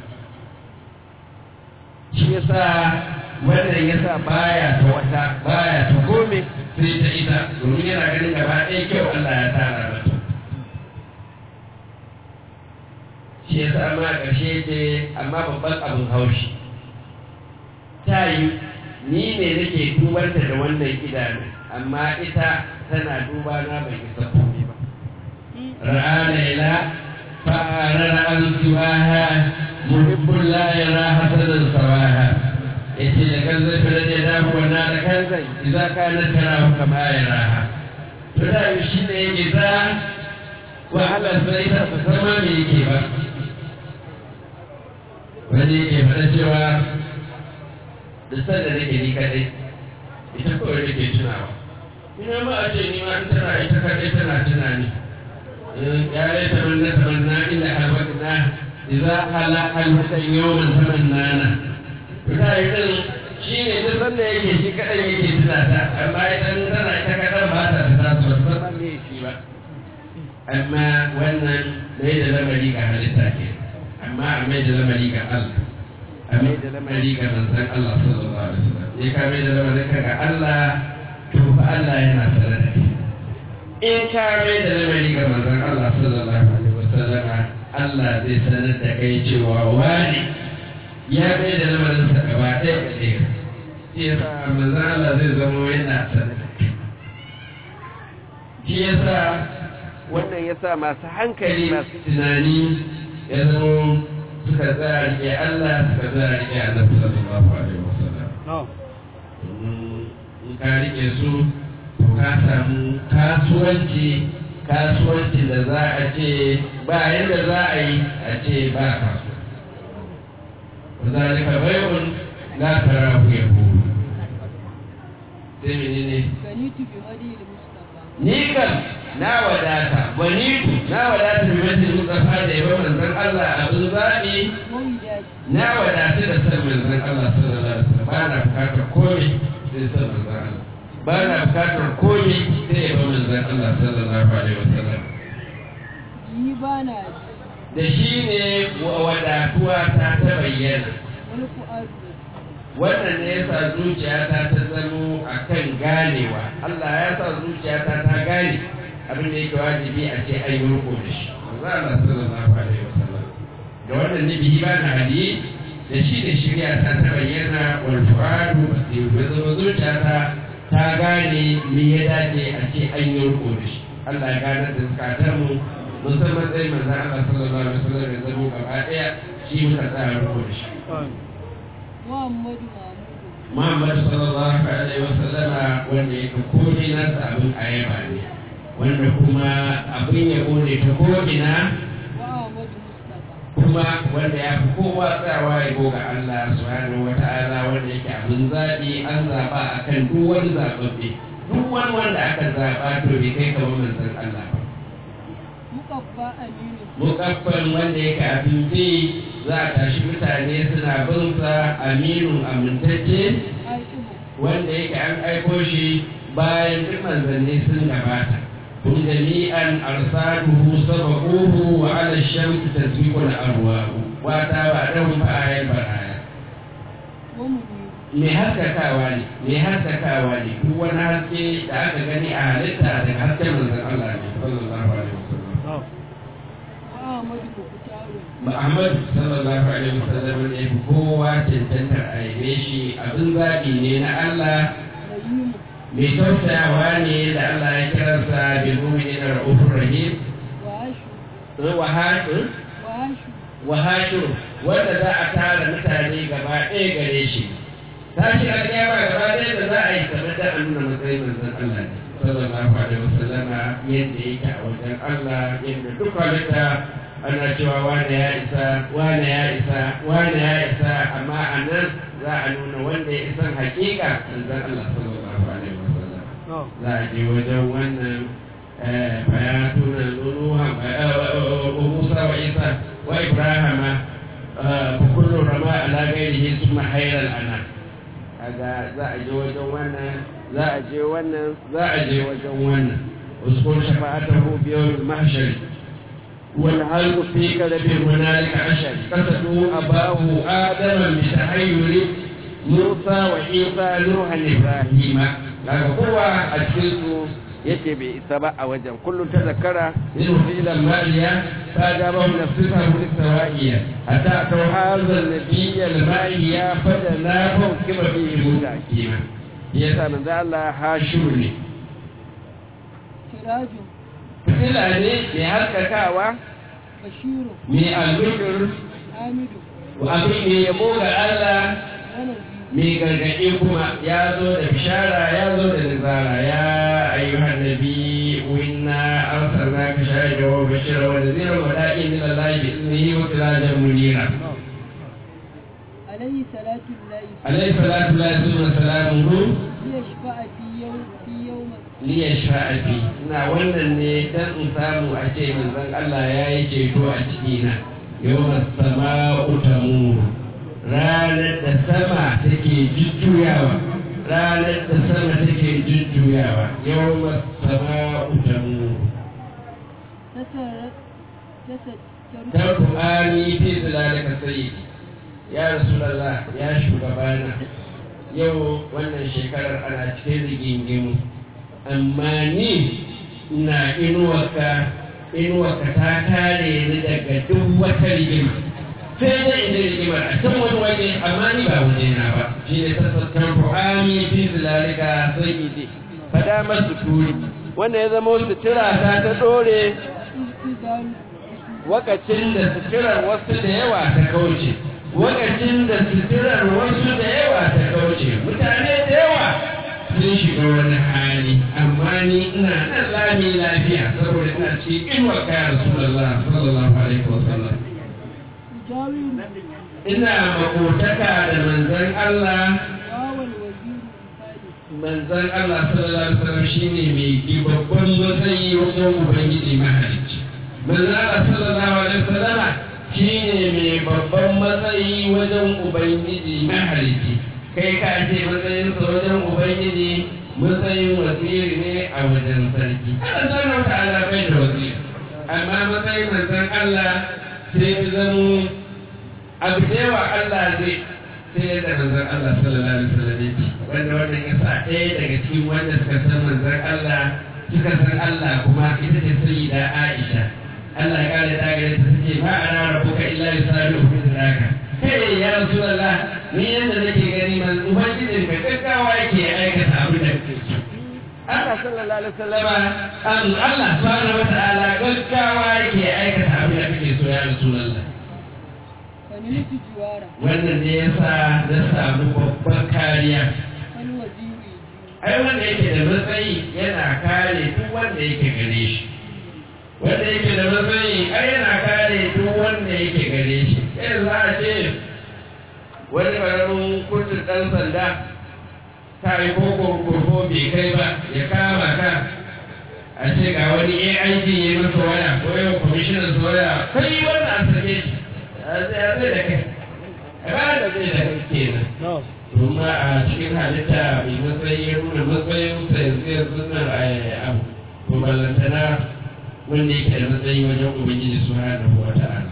B: shi yasa wannan yasa baya ta wata baya ta kome sai ta ita domin yana ganin gaba ɗaya kyau Allah ya tara mata shi ya sa ma ƙarshe ce amma babban abin haushi ta yi ni ne nake dubanta da wannan idanu amma ita tana duba na bai isa komai ba ra'a laila fa'arar an siwaha muhibbun la yara hasanan sawaha yace da kan zai fara da damu wannan da kan zai idan ka na tara kama ya raha to da shi ne yake za wahala sai ta sama me yake ba wani yake faɗa cewa da sanda nake ni kaɗai ita kawai nake tunawa ina ma a ce ni ma in tana ita kaɗai tana tunani ya laita man na tamanna inda halwatna idza hala halwatan yawman tamannana ta yi din shi ne duk sanda yake shi kadan yake tuna ta amma idan tana ita kadan ba ta tuna su ba san me shi ba amma wannan mai da lamari ga halitta ke amma a mai da lamari ga Allah a mai da lamari ga manzon Allah sallallahu alaihi wasallam ya ka mai da lamari ga Allah to fa Allah yana tare da kai in ka mai da lamari ga manzon Allah sallallahu alaihi wasallam Allah zai sanar da kai cewa wani ya mai da lamarin sa gaba ɗaya ga ɗaya shi yasa manzon Allah zai zama yana sanar da kai shi yasa wannan yasa masu hankali masu tunani ya zama suka tsaya rike Allah suka tsaya rike Annabi sallallahu alaihi wasallam in ka rike su to ka samu kasuwanci kasuwancin da za a ce ba yadda za a yi a ce ba kasuwa wazalika bai'un la tarahu yaqulu sai menene
A: Ganitu bi hadi Mustafa.
B: ni kam na wadata banitu na wadata bi majlis mustafa da yaba manzon Allah abin zabi
A: Mawidati.
B: na wadatu da san manzon Allah sallallahu alaihi wasallam ba na bukatar komai sai san manzon Allah ba na bukatar komai sai yaba manzon Allah sallallahu alaihi wasallam
A: Yi ba na
B: da shi ne wadatuwa ta ta bayyana
A: wani ku'adu.
B: wannan ne ya sa zuciyata ta zamo a kan ganewa Allah ya sa zuciyata ta gane abin da yake wajibi a ce an yi riko da shi manzo Allah sallallahu alaihi wasallam da wannan nabi ba na hadi da shi da shirya ta ta bayyana wal fuadu basir ya zama zuciyata ta gane me ya dace a ce an yi riko da shi Allah ya gane da zakatar mu musamman sai manzo Allah sallallahu alaihi wasallam ya zama gaba daya shi muka tsaya riko da shi
A: Muhammadu Mahmudu.
B: Muhammad sallallahu alaihi wasallama wanda yake komai nasa abin ayaba ne wanda kuma abin yabo ne ta ko'ina
A: Wa Ahmadu Mustafa.
B: kuma wanda ya fi kowa tsawa ya ga Allah subhanahu wa ta'ala wanda yake abin zaɓi an zaɓa a kan duk wani zaɓaɓɓe duk wani wanda aka zaɓa to bai kai kamar manzon Allah ba
A: Mukabba Aminu.
B: mukaffan wanda yake abin bi za a tashi mutane suna bin sa aminu amintacce
A: Hakimu.
B: wanda yake an aiko shi bayan duk manzanni sun gabata kun jami'an arsaluhu sabaquhu wa ala shamsi tasbiqul arwahu wa ta ba dan fa'ayal baraya
A: Wa Muniru.
B: me haskakawa ne me haskakawa ne duk wani haske da aka gani a halitta daga hasken manzon Allah ne sallallahu alaihi wasallam
A: Wa Ahmadu Bukutaru.
B: Muhammad sallallahu alaihi wasallam ne kowa cancantar a yabe shi abin zaɓi ne na Allah
A: Rahimu.
B: mai tausayawa ne da Allah ya kiransa bil mu'minin ra'ufur rahim
A: Wa Ashu.
B: wa hashir
A: Wa Ashu.
B: wa hashir wanda za a tara mutane gaba ɗaya gare shi tashi alƙiyama gaba ɗaya da za a yi kamar da an nuna matsayin manzon Allah ne sallallahu alaihi wasallama yadda yake a wajen Allah yadda duk halitta ana cewa wane ya isa wane ya isa wane ya isa amma a nan za a nuna wanda ya isan hakika manzon Allah sallallahu alaihi wasallam za a je wajen wannan bayatuna nunuha musa wa isa wa ibrahima fa kullu rama ala ghairihi thumma hayran ana kaga za a je wajen wannan za a je wannan za a je wajen wannan uskun shafa'atahu bi yawm al-mahshar wal halqu fi qalbi hunalika ashar qasadu abahu adama bi tahayyuri musa wa isa nuhan ibrahima kaga kowa a cikin su yake bai isa ba a wajen kullum ta zakara yin filan mariya ta ga ba na sifa wani sawa'iya hatta ta hazar nabiyya al-mariya fada na fau kima bi huda kima yasa manzo Allah hashiru ne
A: Siraju.
B: fitila ne mai haskakawa
A: Bashiru.
B: mai albishir
A: Hamidu.
B: abin ne yabo ga Allah
A: Wa Naziru.
B: mai gargaɗi kuma ya zo da bishara ya zo da nazara ya ayyuhan nabi inna arsalnaka shahidan wa bashiran wa nadhiran wa da'iyan ila allahi bi iznihi wa sirajan munira
A: Alayhi salatu Allahi
B: alaihi salatu wa salamuhu
A: ليشفع في يوم في يوم
B: liya sha'afi ina wannan ne dan in samu a ce manzon Allah ya yi ceto a cikina yawon sama'u tamuru ranar da sama take jujjuyawa ranar da sama take jujjuyawa yawon sama'u tamuru
A: تسرت تستر
B: tarku'ani fi zilalika sayyidi ya rasulallah ya shugabana yau wannan shekarar ana cikin rigingimu amma ni na inuwarka inuwarka ta kare ni daga duk wata rigima sai dai inda rigimar a can wani waje amma ni ba waje na ba shi ne tasattar ru'ami fi zilalika sayyidi fada masu turi wanda ya zama sutura ta ta dore
A: إذ
B: wakacin da suturar wasu da yawa ta kauce wakacin da suturar wasu da yawa ta kauce mutane da yawa sun shiga wani hali amma ni ina nan lami lafiya saboda ina cikin inuwar kaya rasulullah sallallahu alaihi wasallam
A: يجاور
B: ina makotaka da manzon Allah
A: واو الوزير الثالث
B: manzon Allah sallallahu alaihi wasallam shine mai babban matsayi wajen ubangiji mahalicci manzon Allah sallallahu alaihi wasallama shine mai babban matsayi wajen ubangiji mahalicci kai ka ce matsayin sa wajen ubangiji matsayin wasiri ne a wajen sarki Allah subhanahu ta'ala bai da wasiri amma matsayin manzon Allah sai ya zamo abu da yawa Allah zai sai da manzon Allah sallallahu alaihi wasallam yake wanda wannan ya sa ɗaya daga cikin wanda suka san manzon Allah suka san Allah kuma ita ce sayyida Aisha Allah ya kare ta gare ta ce ma ana rabbuka illa yusabihu fi zaka kai ya rasulullah ni yanda nake gani man ubangijin ka gaggawa yake aikata abin da kake so Allah sallallahu alaihi wasallama an Allah subhanahu wataala gaggawa yake aikata abin da kake so ya rasulullah
A: فنلت جوارا
B: wannan ne ya sa na samu babban kariya
A: فالوزير يجيب
B: ai wanda yake da matsayi yana kare duk wanda yake gare shi wanda yake da matsayi ai yana kare duk wanda yake gare shi sai za a ce wani ƙaramin kurtun ɗan sanda ta yi ko kurkurko bai kai ba ya kama ka a ce ga wani AIG ya masa waya ko yau kwamishinan su waya kai wannan a sake shi a zai da kai a ba da zai da kai kenan kuma a cikin halitta mai matsayi ya nuna matsayin sa yanzu yanzu nan a abu to ballantana wanda yake da matsayi wajen ubangiji su hana wa ta'ala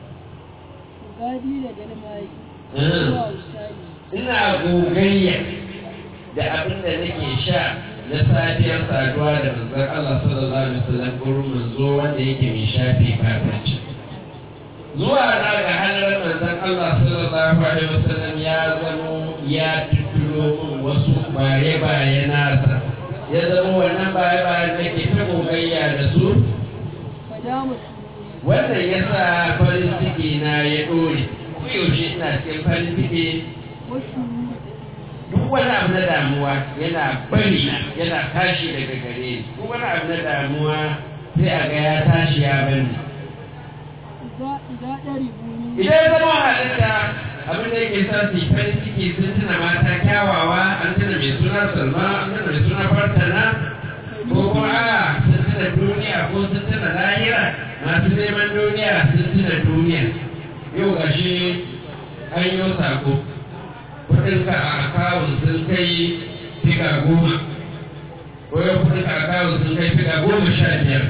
A: وغادي لدى الماء
B: آه.
A: هو أوساني
B: ina gogayya da abin da nake sha na safiyar saduwa da manzon Allah sallallahu alaihi wasallam gurin manzo wanda yake mai shafe kafirci zuwa na ga halar manzon Allah sallallahu alaihi wasallam ya zamo ya tuturo min wasu bare bare nasa ya zama wannan bare bare nake ta gogayya da su
A: فدام سروري
B: wannan ya sa farin ciki na ya dore koyaushe ina cikin farin ciki
A: والشرور
B: duk wani abu na damuwa yana bari na yana tashi daga gare ni duk wani abu na damuwa sai a ga ya tashi ya bani
A: إذا إذا ضربوني
B: idan ya zama halitta abin da yake sa su yi farin ciki sun tuna mata kyawawa an tuna mai suna salma an tuna mai suna fartana ko kuma a sun tuna duniya ko sun tuna lahira masu neman duniya sun tuna duniya yau gashi an yi sako kudinka a akawun sun kai figa goma ko yau kudinka a akawun sun kai figa goma sha biyar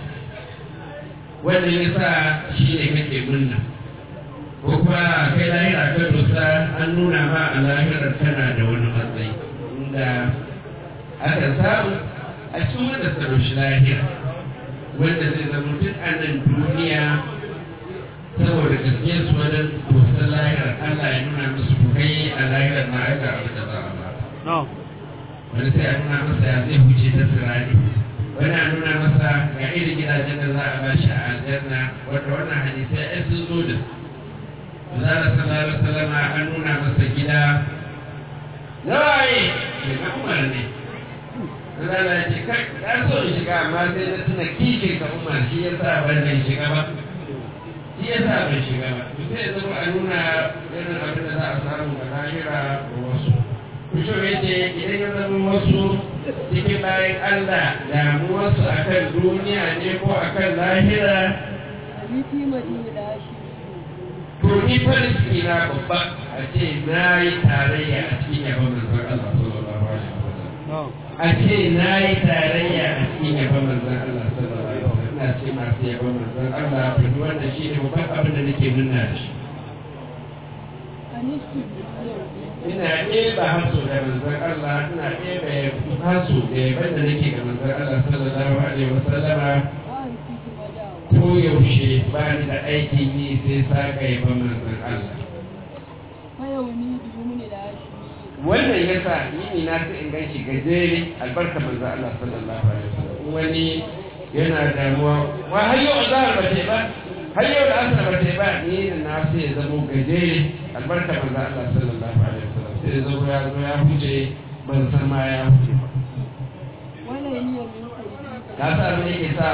B: wanda ya sa shi ne kake murna ko kuma kai lahira ka dosa an nuna ma a lahirar tana da wani matsayi inda aka samu a cikin wanda ta doshi lahira wanda zai zama duk a nan duniya saboda gaskiyar su wajen dosar lahirar Allah ya nuna musu ku kai a lahirar ma aka abu da za a ba wani sai a nuna masa ya zai huce ta sirari wani a nuna masa ga irin gidajen da za a ba shi a aljanna wanda wannan hadisai ai sun zo da su Zara sallallahu alaihi wasallam an nuna masa gida nawaye ke na Umar ne Zara ya ce kai ka so in shiga amma sai na tuna kishin ka Umar shi ya sa ban nan shiga ba shi ya sa bai shiga ba to sai ya zama a nuna irin abin da za a samu a lahira da wasu kusho yace idan ya zama wasu cikin bayan Allah damuwarsu akan duniya ne ko akan lahira
A: abiti madina da shi
B: to ni farin ciki na babba a ce na yi tarayya a cikin yabon manzon Allah sallallahu alaihi wasallam a ce na yi tarayya a cikin yabon manzon Allah sallallahu alaihi wasallam ina ce masu yabon manzon Allah to duk wannan shi ne babban abin da nake nuna da shi
A: anistu
B: ina ɗeba haso da manzon Allah ina ɗeba haso da yaban da nake ga manzon Allah sallallahu alaihi wasallama
A: ba a rikici madawa
B: ko yaushe ba ni da aikin yi sai saka yaban manzon Allah
A: fayauni biyumni da shi
B: wannan ya sa yini na sai in ganshi gajere albarka manzo Allah sallallahu alaihi wasallam In wani yana damuwa wa har yau azhar ba ta yi ba har yau da asar ba ta yi ba ni na sai ya zamo gajere albarka manzo Allah sallallahu alaihi wasallam sai ya zamo ya zo ya huce ban san ma ya huce ba
A: wala ni ya min aiki
B: ka sa me yake sa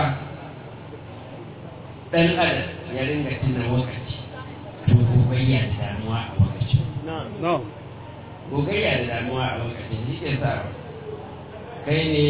B: dan adam ya ringa tuna lokaci to gobe ya damuwa a lokacin gogayya da damuwa a lokacin shi ke sa kai ne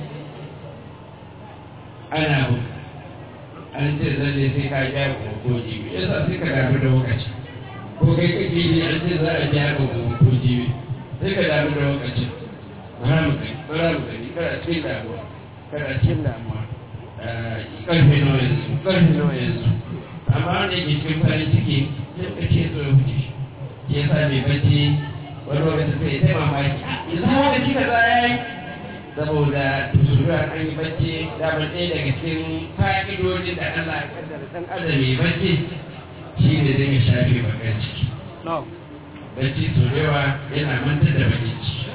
B: ana bu an ce zalle sai ka ja ko ko jibi ya sa sai ka damu da lokaci ko kai kake ne an ce za a ja ko ko jibi sai ka damu da lokaci bara mu kai bara mu kai kada cikin damuwa kada cikin damuwa karfe nawa yanzu karfe nawa yanzu amma wanda ke cikin farin ciki sai ka ce so ya wuce ya sa mai bacci wani lokacin sai ta mamaki yanzu haka kika za ya yi saboda tuzuruwa an yi bacci damar ɗaya daga cikin fa'idodin da Allah ya kaddara ɗan adam mai bacci shi ne zai ya shafe bakan ciki bacci sau da yawa yana mantar da bakin ciki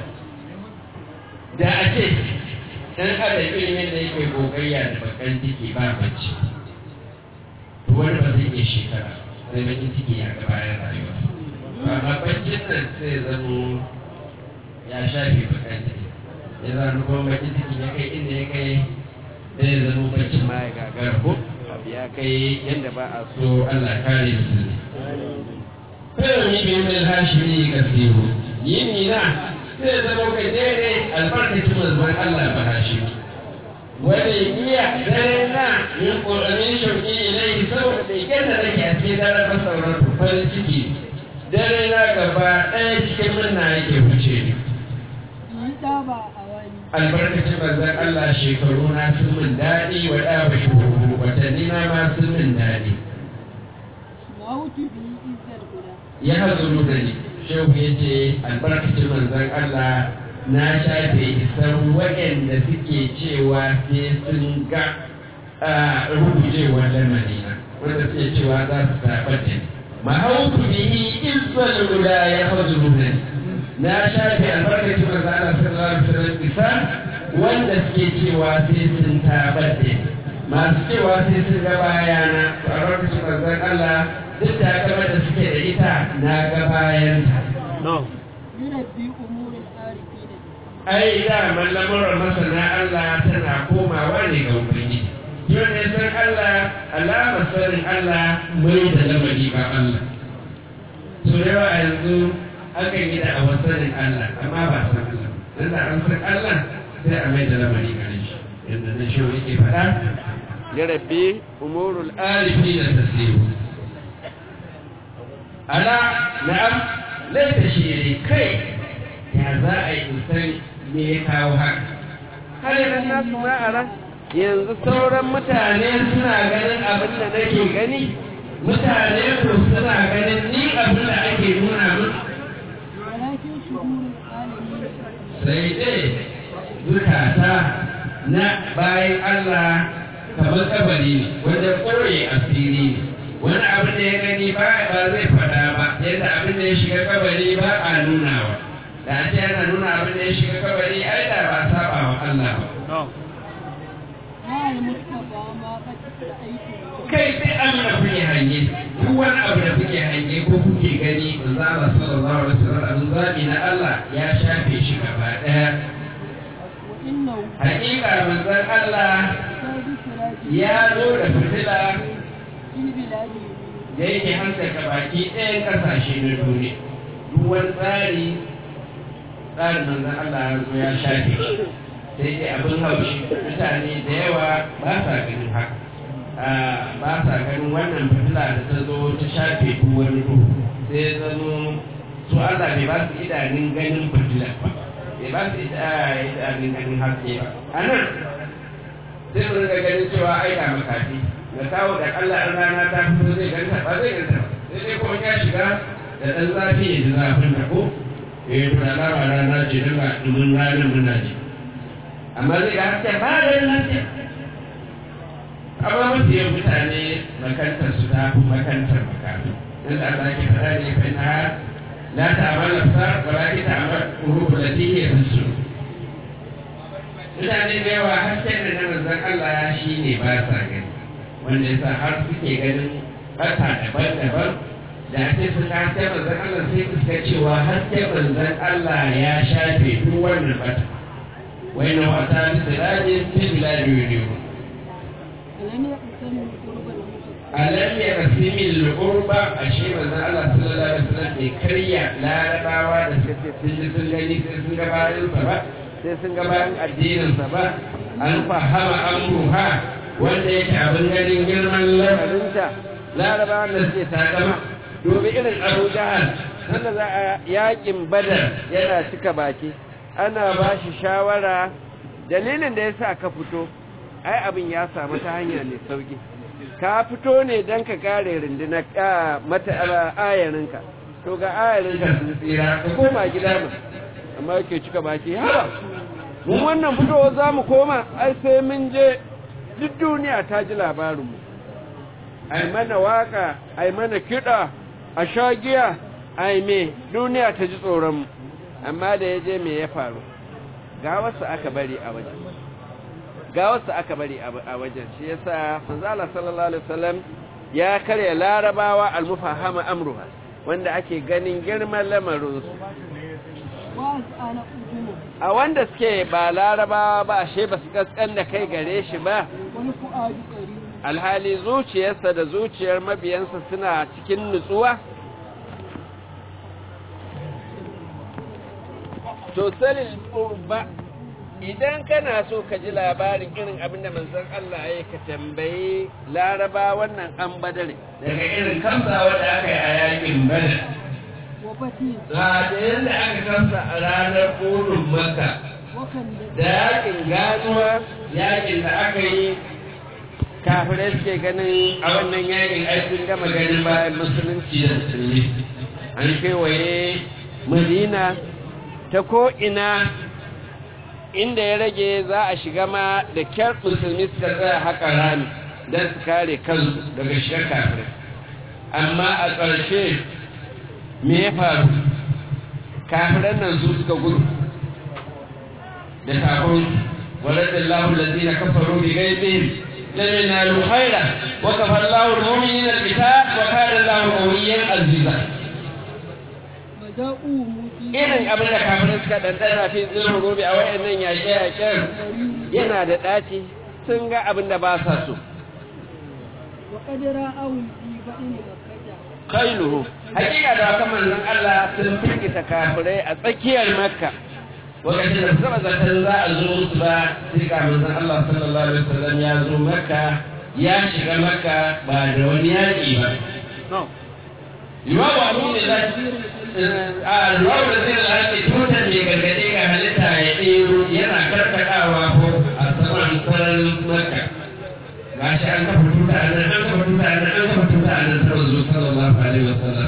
B: da a ce ɗan adam irin yadda yake gogayya da bakan ciki ba bacci to wani ba zai iya shekara sai bakin ciki ya ga bayan rayuwa amma baccin nan sai zamo ya shafe bakan ciki ya zama kuma bakin ciki ya kai inda ya kai zai zama baccin ma ya gagara ko abu ya kai yadda ba a so Allah kare musulmi kai ni bi min hashimi kasiru yini na sai zama kai daidai albarkacin manzon Allah ba hashimi wani iya dare na yin ƙoƙarin shauƙi ilai saboda bai gyara nake a cikin daren masauran farin ciki dare na gaba ɗaya cikin murna yake wuce ni
A: yi ɗaba a wani
B: albarkacin manzon Allah shekaru na sun min daɗi wa ɗaba shekaru watanni na ma sun min daɗi
A: mawutu bi izzar guda
B: ya hazuru da ni shehu ya ce albarkacin manzon Allah na shafe isan waɗanda suke cewa sai sun ga rubujewar lamarina wanda suke cewa za su taɓa da ni mahautu bihi izzal guda ya hazuru da ni na shafe albarkacin manzon Allah sallallahu alaihi wasallam isa wanda suke cewa sai sun taɓa da ni masu cewa sai sun ga bayana to albarkacin manzon Allah duk da gaba da suke da ita na ga bayanta
A: yurabbi umurin arifi da
B: ai da lamuran masana Allah tana komawa ne ga ubangiji yau ne san Allah alamar sanin Allah mai da lamari ba Allah so da yawa yanzu akan yi da a sanin Allah amma ba san Allah dan da an san Allah sai a mai da lamari gare shi yadda na shi yake faɗa ya rabbi umurul alifi da tasiru ala na'am laita shi ne kai ya za a yi san me ya kawo haka har yanzu na suna a ran yanzu sauran mutane suna ganin abin da nake gani mutane ko suna ganin ni abin da ake nuna min
A: walakin shuhurin alamin
B: sai dai zukata na bayan Allah kamar kabari ne wanda ƙoye asiri ne wani abin da ya gani ba ba zai faɗa ba yadda abin da ya shiga kabari ba a nunawa da a ce yana nuna abin da ya shiga kabari ai da ba saba wa Allah ba
A: hal mustafa ma qad aiki
B: kai sai Allah kuke hange duk wani abu da kuke hange ko kuke gani manzo Allah sallallahu alaihi wasallam abin zabi na Allah ya shafe shi gaba daya
A: wa innahu
B: hakika manzon Allah
A: sadi siraji
B: ya zo da fitila
A: fil biladi
B: da yake haskaka baki ɗayan ƙasashe na duniya duk wani tsari tsarin manzon Allah ya zo ya shafe sai dai abin haushi mutane da yawa ba sa ganin haka ba sa ganin wannan fitila da ta zo ta shafe duk wani duhu sai zama su Allah bai ba su idanun ganin fitila ba bai ba su idanun ganin haske ba a nan sai mu rinka ganin cewa ai ga makafi da kawo da Allah an rana ta fito zai ganta ba zai ganta ba sai dai kuma ya shiga da ɗan zafi ya ji zafin da ko ya yi tura lawa rana ce don ga ɗumin ranar muna ji amma zai ga haske ba da yin haske amma mafi yin mutane makantar su ta fi makantar makafi yadda Allah ke faɗa ne fa na la ta'amal absar wa la ta'amal qulub allati hiya fi sudur mutane da yawa hasken da na manzon Allah shi ne ba sa gani wanda yasa har suke ganin bata daban-daban da ake sun ga hasken manzon Allah sai suka cewa hasken manzon Allah ya shafe duk wannan bata wai na wata bisiraje fi biladi yuriyu alam ya rasimi al-qurba ashe manzon Allah sallallahu alaihi wasallam bai karya larabawa da suka ce sun ji sun gani sai sun ga bayan sa ba sai sun ga bayan addininsa ba an fahama amruha wanda yake abin ganin girman lamarinta larabawa da suke takama domin irin abu jahal sanda za a yakin badar yana cika baki ana ba shi shawara dalilin da ya sa ka fito ai abin ya samu ta hanya mai sauki ka fito ne don ka kare rundunar mata ayarinka to ga ayarinka sun tsira ka koma gida mu amma yake cika baki haba mun wannan fitowa za mu koma ai sai mun je duk duniya ta ji labarinmu ai mana waka ai mana kiɗa a sha giya ai me duniya ta ji tsoronmu amma da ya je me ya faru ga wasu aka bari a wajen ga wasu aka bari a wajen shi yasa manzala sallallahu alaihi wasallam ya karya larabawa almufahama amruha wanda ake ganin girman lamarinsu a wanda suke ba larabawa ba ashe ba su kaskan da kai gare shi ba alhali zuciyarsa da zuciyar mabiyansa suna cikin nutsuwa to salil ba idan kana so ka ji labarin irin abinda manzon Allah ya ka tambayi laraba wannan an badare daga irin kamsa wanda aka yi a yakin badar ga da yadda aka kamsa a ranar kodin maka da yakin ganuwa yakin da aka yi kafirai suke ganin a wannan yakin aikin gama ganin bayan musulunci da musulmi an kewaye madina ta ko'ina inda ya rage za a shiga ma da kyar musulmi suka tsaya haka rami don su kare kansu daga shigar kafirai amma a ƙarshe me ya faru kafiran nan su suka gudu da takon ولد الله الذين كفروا بغيظهم لم ينالوا خيرا وكفى الله المؤمنين القتال وكان الله قويا عزيزا irin abin da kafirin suka ɗanɗana fi zirin gobe a wayannan yaƙe-yaƙen yana da ɗaci sun ga abin da ba sa so kailuhu hakika da wata manzon Allah sun firgita kafirai a tsakiyar makka wakacin da saba zaton za a zo musu ba sai ga manzon Allah sallallahu alaihi wasallam ya zo makka ya shiga makka ba da wani yaƙi ba Imamu Abu ne za a ruwan da zai lashe tutar mai gargaɗe ga halitta ya ɗero yana karkaɗawa ko a saman sararin makka ga shi an kafa tuta a nan an kafa tuta a nan an kafa tuta a nan ta wanzu sallallahu alaihi wasallam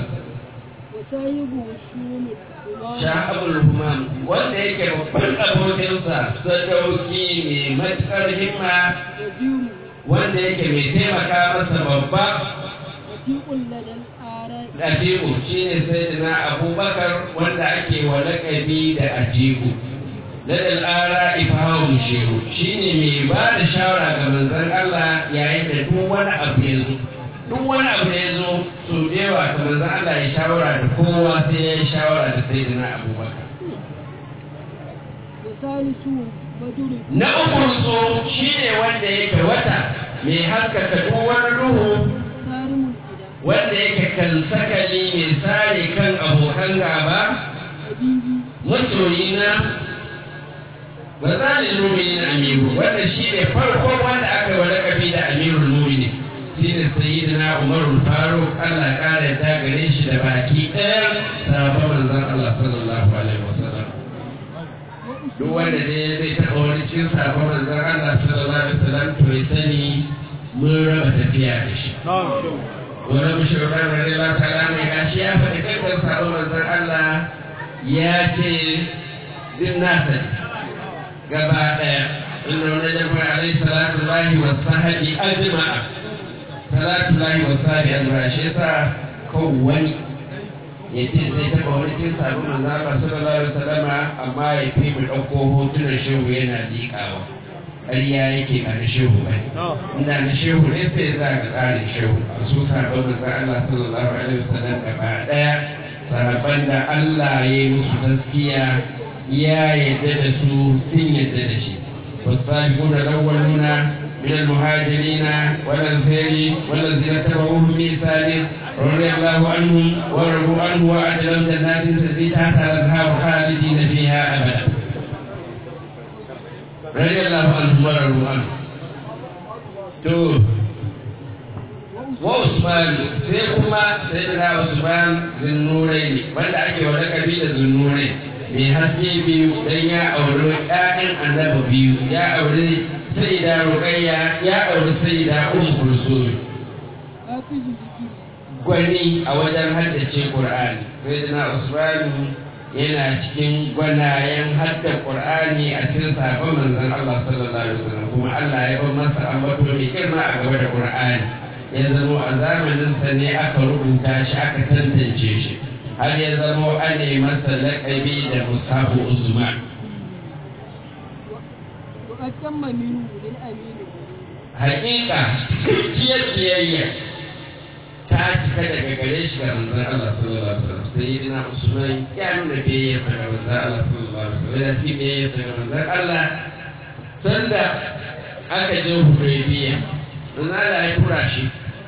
B: sha'abul humam wanda yake babban abokinsa sadauki mai matuƙar himma wanda yake mai taimaka masa babba Atiku shi ne sai na abubakar wanda ake wa lakabi da Atiku. Ladal ara ifahun shehu shi ne mai ba da shawara ga manzon Allah yayin da duk wani abu ya zo. Duk wani abu da ya zo so da yawa ga manzon Allah ya shawara da kowa sai ya yi shawara da sai na abubakar. Na ukun so shi ne wanda yake wata mai haskaka duk wani duhu wanda yake kan sakali mai sare kan abokan gaba
A: حبيبي
B: masoyina ba za ni nuni na amiru wanda shi ne farkon wanda aka wa lakabi da amirul mumini shi ne sayyidina umarul faruk allah ya kara ta gare shi da baki ɗaya sabon manzon allah sallallahu alaihi wasallam duk wanda dai zai taɓa wani cikin sabon manzon allah sallallahu alaihi wasallam to ya sani mun raba tafiya da shi wani mashirar radiyallahu ta'ala mai gashi ya faɗi kankan sabon manzon allah ya ce din nasa ne gaba ɗaya inda wani jama'a alaihi salatu lahi wa sahabi ajma'a salatu lahi wa sahabi ajma'a shi yasa kan wani ya ce zai taɓa wani cin sabon manzo Allah sallallahu alaihi wasallama amma ya fi mu ɗauko hotunan shehu yana liƙawa ƙarya yake ba na shehu ba ne inda na shehu ne sai za ka tsarin shehu a su sabon manzo Allah sallallahu alaihi wasallam gaba ɗaya sahabban da Allah ya yi musu gaskiya ya yadda da su sun yadda da shi والسابقون الأولون من المهاجرين والأنصار والذين تبعوهم بإحسان رضي الله عنهم ورضوا عنه وأعد لهم جنات تجري تحتها الأنهار خالدين فيها أبدا رضي الله عنهم ورضوا عنه تو wa Usman sai kuma sai da Usman zinnurai ne wanda ake wa lakabi da zinnurai mai haske biyu dan ya auri ƴaƴan annabi biyu ya auri sayyida Ruqayya ya auri sayyida Ummu Kulsum
A: حافظ ذكري
B: gwani a wajen haddace Qur'ani sai da Usman yana cikin gwanayen hadda Qur'ani a cikin sabon manzon Allah sallallahu alaihi wasallam kuma Allah ya bar masa ambato mai girma a gaba da Qur'ani ya zamo a zamaninsa ne aka rubuta shi aka tantance shi har ya zamo an yi masa laƙabi da musafu usman
A: وأتم منه للأمين
B: hakika cikakkiyar biyayya ta cika daga gare shi ga manzon Allah sallallahu alaihi wasallam sai dina usman ya nuna biyayya ga manzon Allah sallallahu alaihi wasallam ya fi biyayya ga manzon Allah sanda aka je Hudaybiya manzon Allah ya tura shi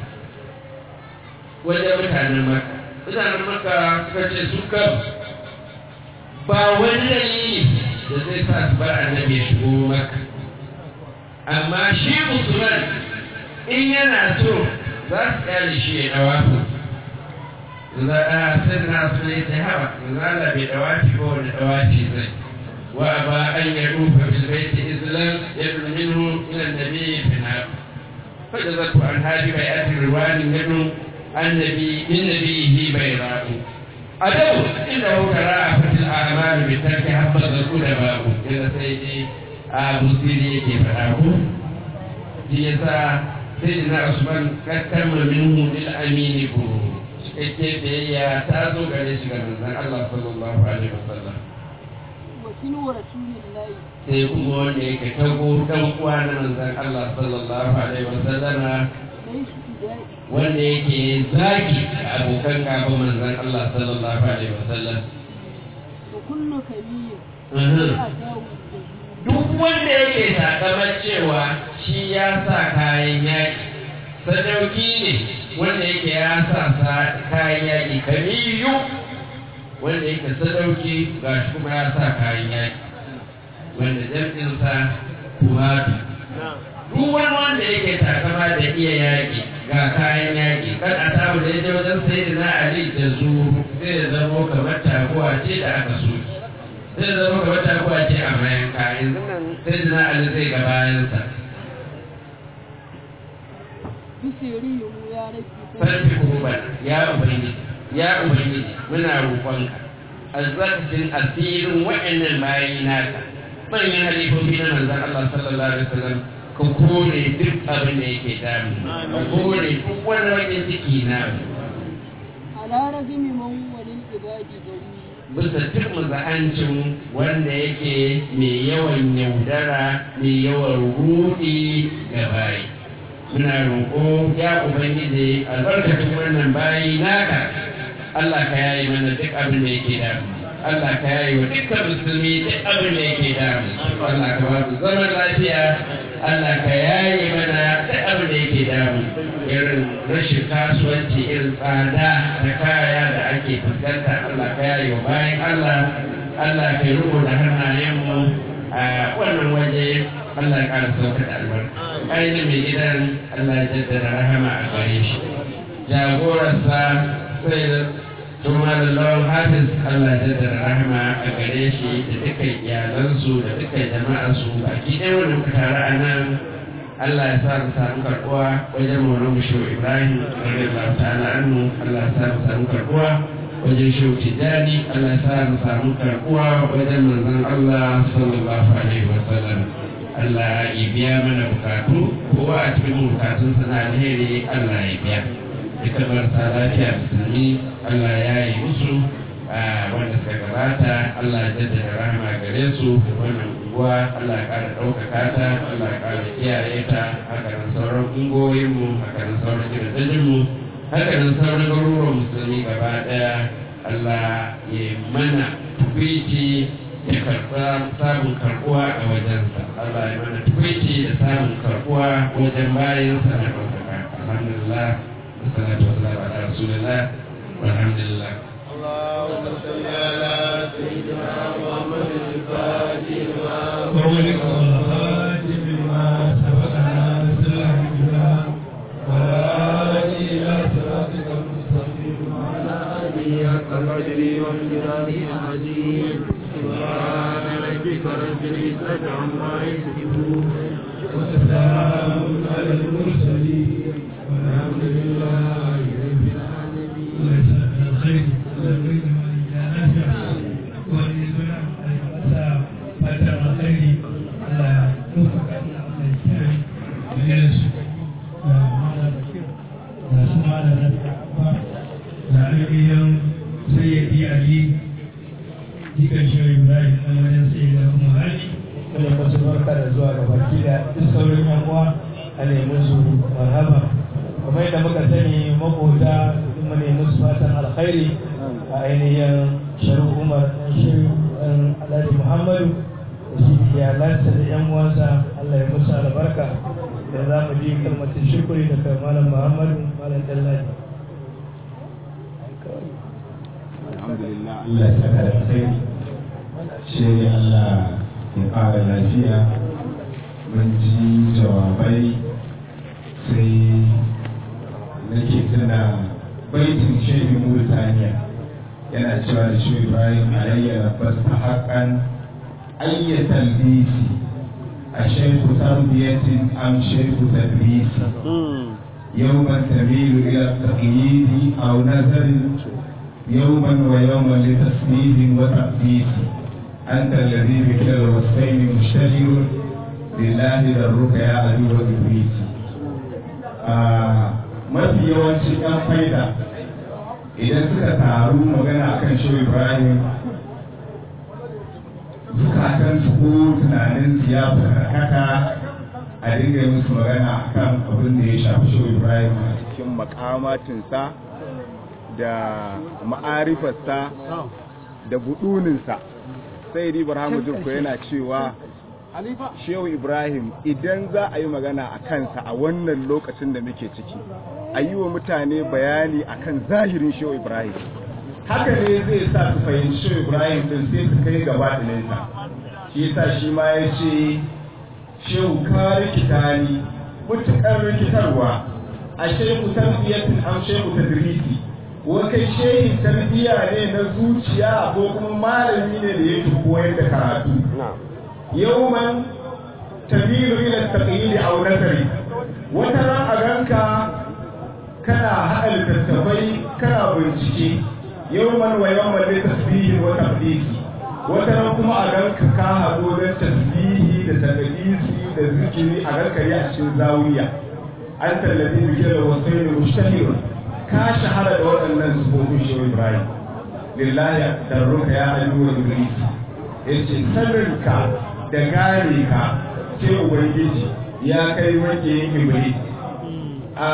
B: wajen mutanen maka mutanen maka suka ce su kan ba wani dalili da zai sa su bar annabi ya shigo maka amma shi musulman in yana so za su kyale shi ya dawafu za a sai na su ne ta hawa za a bai dawafi ba wani dawafi zai wa ba an ya rufa bil baiti islam yadda minhu ila nabi fi na فجزت عن هذه بيئات الروان منه النبي من نبيه بيضاء أدب إنه تراءفت الأعمال بترك حبة الأدباء إذا سيدي أبو سيدي كيف أقول جيسا سيدنا عثمان كتم منه للأمين كروه ake biyayya ta zo gare shi ga manzon Allah sallallahu alaihi wasallam
A: وسنو رسول الله
B: sai kuma wanda yake tago dan uwa na manzon Allah sallallahu alaihi wasallam
A: ليس بدائي
B: wanda yake zagi ga abokan gaba manzon Allah sallallahu alaihi wasallam
A: وكل كبير
B: Mhm.
A: أتاه الجزيل
B: duk wanda yake takamar cewa shi ya sa kayan yaƙi sadauki ne wanda yake ya sa sa- kayan yaƙi kamiyu wanda yake sadauki ga shi kuma ya sa kayan yaƙi wanda jam'insa kumatu duk wani wanda yake takama da iya yaƙi ga kayan yaƙi kan a samu da ya wajen sai da na ali da su zai zamo kamar taguwa ce da aka soki zai zama kamar taguwa ce a bayan ka yanzu nan sai da na ali zai ga bayansa
A: بسيري يا ربي
B: sarfi kuban ya ubangiji ya ubangiji muna roƙonka azzaqtin asirin wa'annan bayi naka manyan halifofi na manzon Allah sallallahu alaihi wasallam ka kore duk abin da yake damu ka kore duk wani wajen ciki na
A: على رغم من وللعباد جميل
B: bisa duk maza'ancin wanda yake mai yawan yaudara mai yawan rudi ga bayi muna roƙo ya ubangiji albarkacin wannan bayi naka Allah ka yayi mana duk abin da yake da Allah ka yayi wa dukkan musulmi duk abin da yake damu Allah ka ba mu zaman lafiya Allah ka yayi mana duk abin da yake damu irin rashin kasuwanci irin tsada da kaya da ake fuskanta Allah ka yayi wa bayan Allah Allah ka yi da hannayenmu a wannan waje Allah ya ƙara sauka da albarka ainihin mai gidan Allah ya jaddada rahama a gare shi jagorarsa sai da tuma da lawan hafiz Allah ya jaddada rahama a gare shi da dukkan iyalansu da dukkan jama'arsu baki ɗaya wanda muka taru a nan Allah ya sa mu samu karɓuwa wajen maulan musho Ibrahim radiyallahu ta'ala anhu Allah ya sa mu samu karɓuwa wajen shehu tijjani Allah ya sa mu samu karɓuwa wajen manzon Allah sallallahu alaihi wa sallam Allah ya biya mana bukatu kowa a cikin bukatun na alheri Allah ya biya duka marasa lafiya musulmi Allah ya yi musu wanda suka gabata Allah ya jaddada rahama gare su wannan unguwa Allah ya ƙara ɗaukaka ta Allah ya ƙara kiyaye ta haka nan sauran ungoyinmu haka nan sauran gidajenmu haka nan sauran garuruwan musulmi gaba ɗaya Allah ya mana tukwici ya karɓa samun karɓuwa a wajensa Allah ya mana tukwici da samun karɓuwa wajen bayansa na ɗaukaka alhamdulillah والصلاة والسلام على رسول الله والحمد لله
C: اللهم صل على سيدنا محمد الفاتح لما
D: وولك والخاتم لما سبقنا سلح الجبال والآتي إلى صراطك المستقيم وعلى
C: آله حق قدره وامتداده العظيم سبحان ربك رب العزة عما يصفون
D: وسلام على المرسلين والحمد لله رب العالمين الله يسعدك الخير الله يبارك وإياك نافع وإياك نافع فتر الخير على توفق الله الكريم ويرس da su malamin da ainihin sayyadi ali jikan shi ibrahim ɗan wajen sayyada kuma hali wanda masu barka da zuwa ga baki da duk sauran yan uwa a nemi su marhaba kamar yadda muka sani makota mu nemi su fatan alkhairi a ainihin sharu umar ɗan shirin ɗan alhaji muhammadu da shi iyalansa da yan uwansa allah ya musu albarka da za mu ji kalmatin shukuri daga malam muhammadu malam dallaji
E: alhamdulillah Allah ya saka da alkhairi shi Allah ya ƙara lafiya mun ji jawabai sai nake tuna baitin shehin Murtaniya yana cewa da shi Ibrahim alayya rabbas ta haƙan ayyatal bisi a shehu tarbiyatin am shehu tadrisi يوما تميل إلى التقييد أو نزل يوما ويوما لتسنيد وتأسيس أنت الذي بكلا الوصفين مشتهر لله ذرك يا عدو إبليس mafi yawancin 'yan faida idan suka taru magana akan shi Ibrahim zukatan su ko tunanin su ya karkata a dinga yi musu magana akan abin da ya shafi shi Ibrahim a cikin makamatinsa da ma'arifarsa da buduninsa sai di Ibrahim Jurko yana cewa Shehu Ibrahim idan za a yi magana a kansa a wannan lokacin da muke ciki a yi wa mutane bayani akan zahirin Shehu Ibrahim haka ne zai sa su fahimci Shehu Ibrahim din sai su kai gaba ɗinsa shi yasa shi ma ya ce Shehu ka rikita ni mutukar rikitarwa a shehu tarbiyatin am shehu tadrisi wa kai shehin tarbiya ne na zuciya ko kuma malami ne da yake koyar da karatu yawman tamilu ila taqyid aw nasri wata ran a ganka kana haɗa littattafai kana bincike yawman wa yawman li tasbihi wa taqdisi wata ran kuma a ganka ka haɗo don tasbihi da taqdisi da zikiri a ganka ya cikin zawiya an tallafi bikin da wasu ne mushtahirun ka shahara da waɗannan sufofin shi Ibrahim lillahi darruka ya ayyuwa iblis yace saninka da gane ka ce ubangiji ya kai wake yin iblis a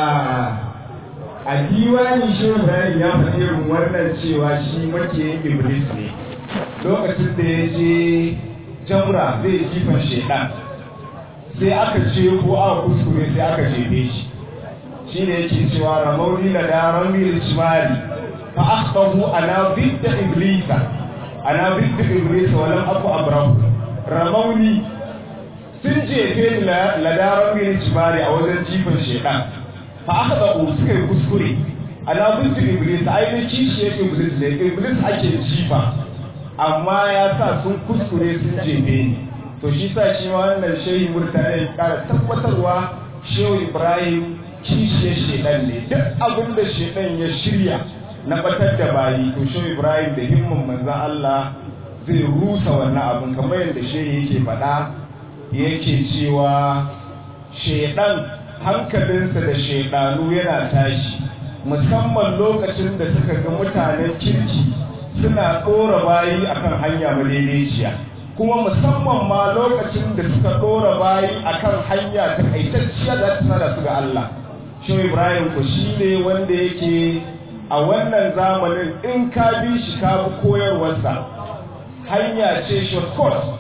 E: a diwani shi Ibrahim ya faɗi irin wannan cewa shi makiyin iblis ne lokacin da ya je jamra zai jifan shedan sai aka ce ko aka kuskure sai aka jefe shi shi ne yake cewa ramauni na da ramil shimali fa akhtahu ana bidda iblisa ana bidda iblisa walam aku abrahu ramauni sun jefe ni la da ramil shimali a wajen jifan shedan fa akhtahu suka yi kuskure ana bidda iblisa ainihin kishi yake iblis ne iblis ake jifa amma ya sa sun kuskure sun jefe ni to shi sa shi ma wannan shehi murtala ya kara tabbatarwa shehu ibrahim kishiyar shedan ne duk abin da shedan ya shirya na batar da bayi to shehu ibrahim da himmin manzan allah zai rusa wannan abin kamar yadda shehi yake faɗa yake cewa shedan hankalinsa da shedanu yana tashi musamman lokacin da suka ga mutanen kirki suna ɗora bayi akan hanya madaidaiciya kuma musamman ma lokacin da suka ɗora bayi akan hanya ta kaitacciya da ta da su ga Allah shi Ibrahim ku shi ne wanda yake a wannan zamanin in ka bi shi ka bi koyarwarsa hanya ce shortcut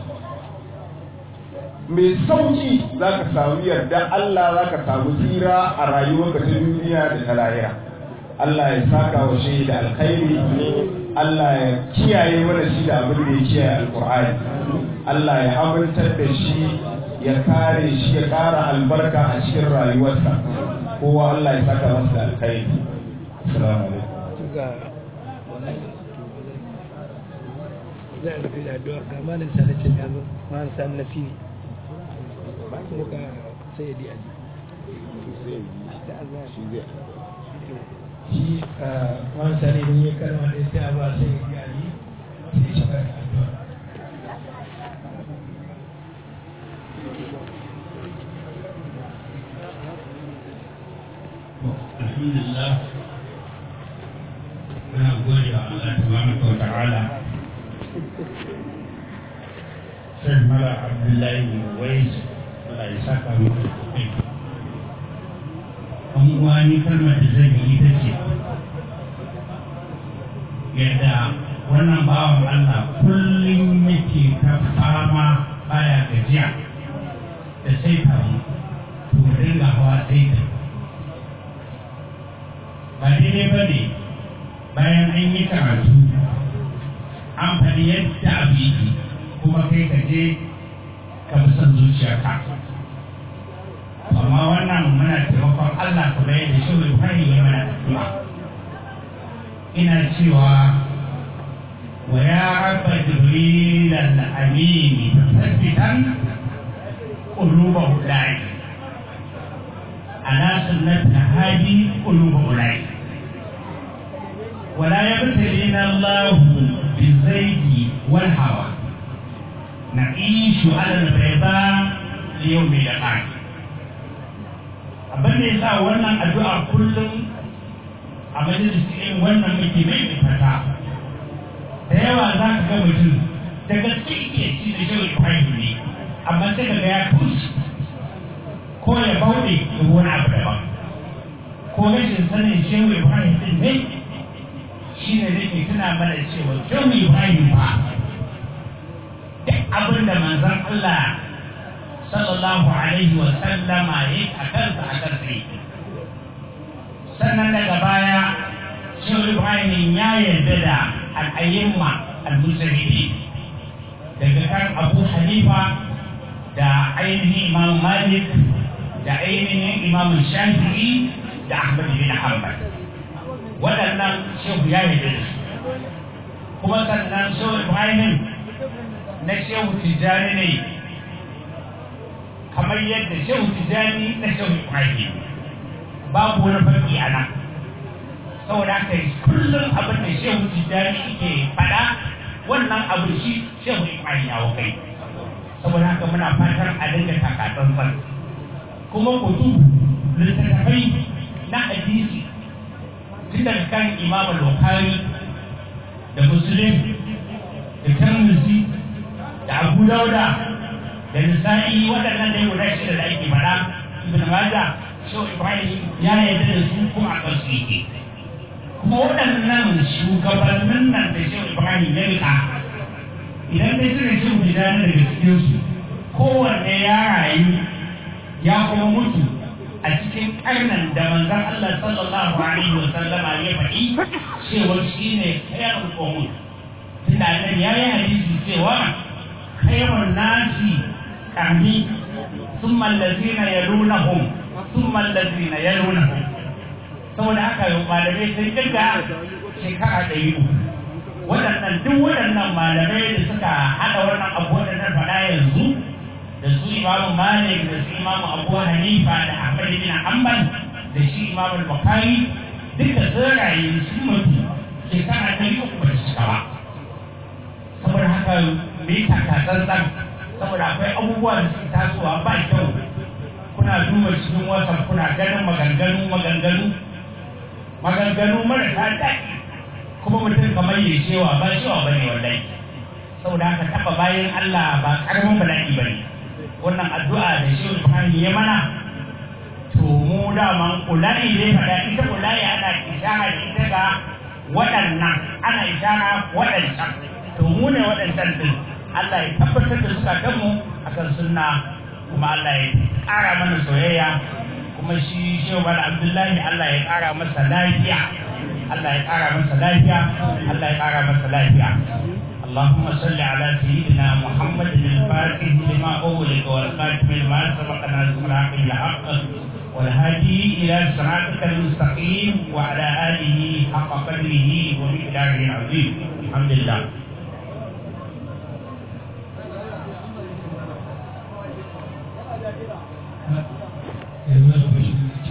E: mai sauki za ka samu yarda Allah za ka samu tsira a rayuwarka ta duniya da ta lahira Allah ya saka wa shi da alkhairi Allah ya kiyaye mana shi da abin da ya kiyaye alkur'ani Allah ya amintar da shi ya kare shi ya ƙara albarka a cikin rayuwarsa kowa Allah ya saka masa da alkhairi assalamu alaikum
D: ga za a rufe da addu'a ga malam sanatin ya zo malam sanin na fili kuma ga sayyadi ali shi malam sani idan ya kalma da sai a ba sayyadi ali sai ya shiga da addu'a
F: alhamdulillah muna gode wa Allah tabaraka wa ta'ala sai mala abdullahi wais Allah ya saka mu kai an wani kalmar da zan yi ita ce yadda wannan bawan Allah kullum yake ta fama baya gajiya da sai mu to dinga hawa sai ta ba daidai ba ne bayan an yi karatu an faɗi yadda abu yake kuma kai ka je ka bi son zuciyarka amma wannan muna taimakon Allah ku da yadda shi mai fari ya mana addu'a ina cewa wa ya rabba jibril al-amin tasabbitan quluba ulai ala sunnati hadi quluba ulai ولا يبتلينا الله بالزيت والهوى نعيش على البيضاء ليوم يقعد abin da ya sa wannan addu'a kullum a majalisi irin wannan muke mai fata da yawa za ka ga mutum da gaske ke ci da shi ibrahim ne amma sai ka ga ya kusa ko ya bauɗe da wani abu daban ko rashin sanin shehu ibrahim din ne shi ne nake tuna mana cewa shehu ibrahim ba duk abin da manzon Allah sallallahu alaihi wa sallama ya a kansa a kansa yake sannan daga baya shehu ibrahim ya yarda da al'ayyimma al-musulmi daga kan abu hanifa da ainihin imam malik da ainihin imam shafi'i da ahmad bin hanbal waɗannan shehu ya yi da su kuma sannan shehu ibrahim na shehu tijjani ne kamar yadda shehu tijjani na shehu ibrahim babu wani farki a nan saboda haka kullum abin da shehu tijjani ke faɗa wannan abu shi shehu ibrahim ya kai saboda haka muna fatan a dinga takatsantsan kuma kutu littattafai na hadisi tun daga kan imam al-bukhari da muslim da tirmidhi da abu dauda da nisa'i waɗannan dai guda shida da ake faɗa ibn majah shehu ibrahim ya yarda da su kuma a kansu yake kuma waɗannan shugabannin nan da shehu ibrahim ya rika idan dai suka ce mu da daga cikinsu kowanne ya rayu ya kuma mutu a cikin karnan da manzon Allah sallallahu alaihi wa sallama ya faɗi cewa shi ne khairul qawm tunda annabi ya yi hadisi cewa khairun nasi qarni thumma allazina yalunahum thumma allazina yalunahum saboda haka malamai sun kirga shekara ɗari uku waɗannan duk waɗannan malamai da suka haɗa wannan abu waɗannan faɗa yanzu da su imamu malik da su imamu abu hanifa da ahmad bin hanbal da shi imamu bukhari duka sun rayu su mutu shekara ɗari uku ba su cika ba saboda haka me taka tsantsan saboda akwai abubuwa da suke tasowa ba kyau kuna duba cikin wasa kuna ganin maganganu maganganu maganganu marasa daɗi kuma mutum kamar ya cewa ba cewa ba ne wallahi saboda haka taɓa bayan Allah ba ƙaramin bala'i ba ne wannan addu'a da shi Ibrahim ya mana to mu daman kulari ne faɗa ita kulari ana ishara da ita ga waɗannan ana ishara waɗancan to mu ne waɗancan din Allah ya tabbatar da zukatanmu akan sunna kuma Allah ya ƙara mana soyayya kuma shi shehu bala abdullahi Allah ya ƙara masa lafiya Allah ya ƙara masa lafiya Allah ya ƙara masa lafiya اللهم صل على سيدنا محمد الفاتح لما أغلق والخاتم لما سبق ناصر الحق بالحق والهادي إلى صراطك المستقيم وعلى آله حق قدره ومقداره العظيم الحمد لله
D: yanzu da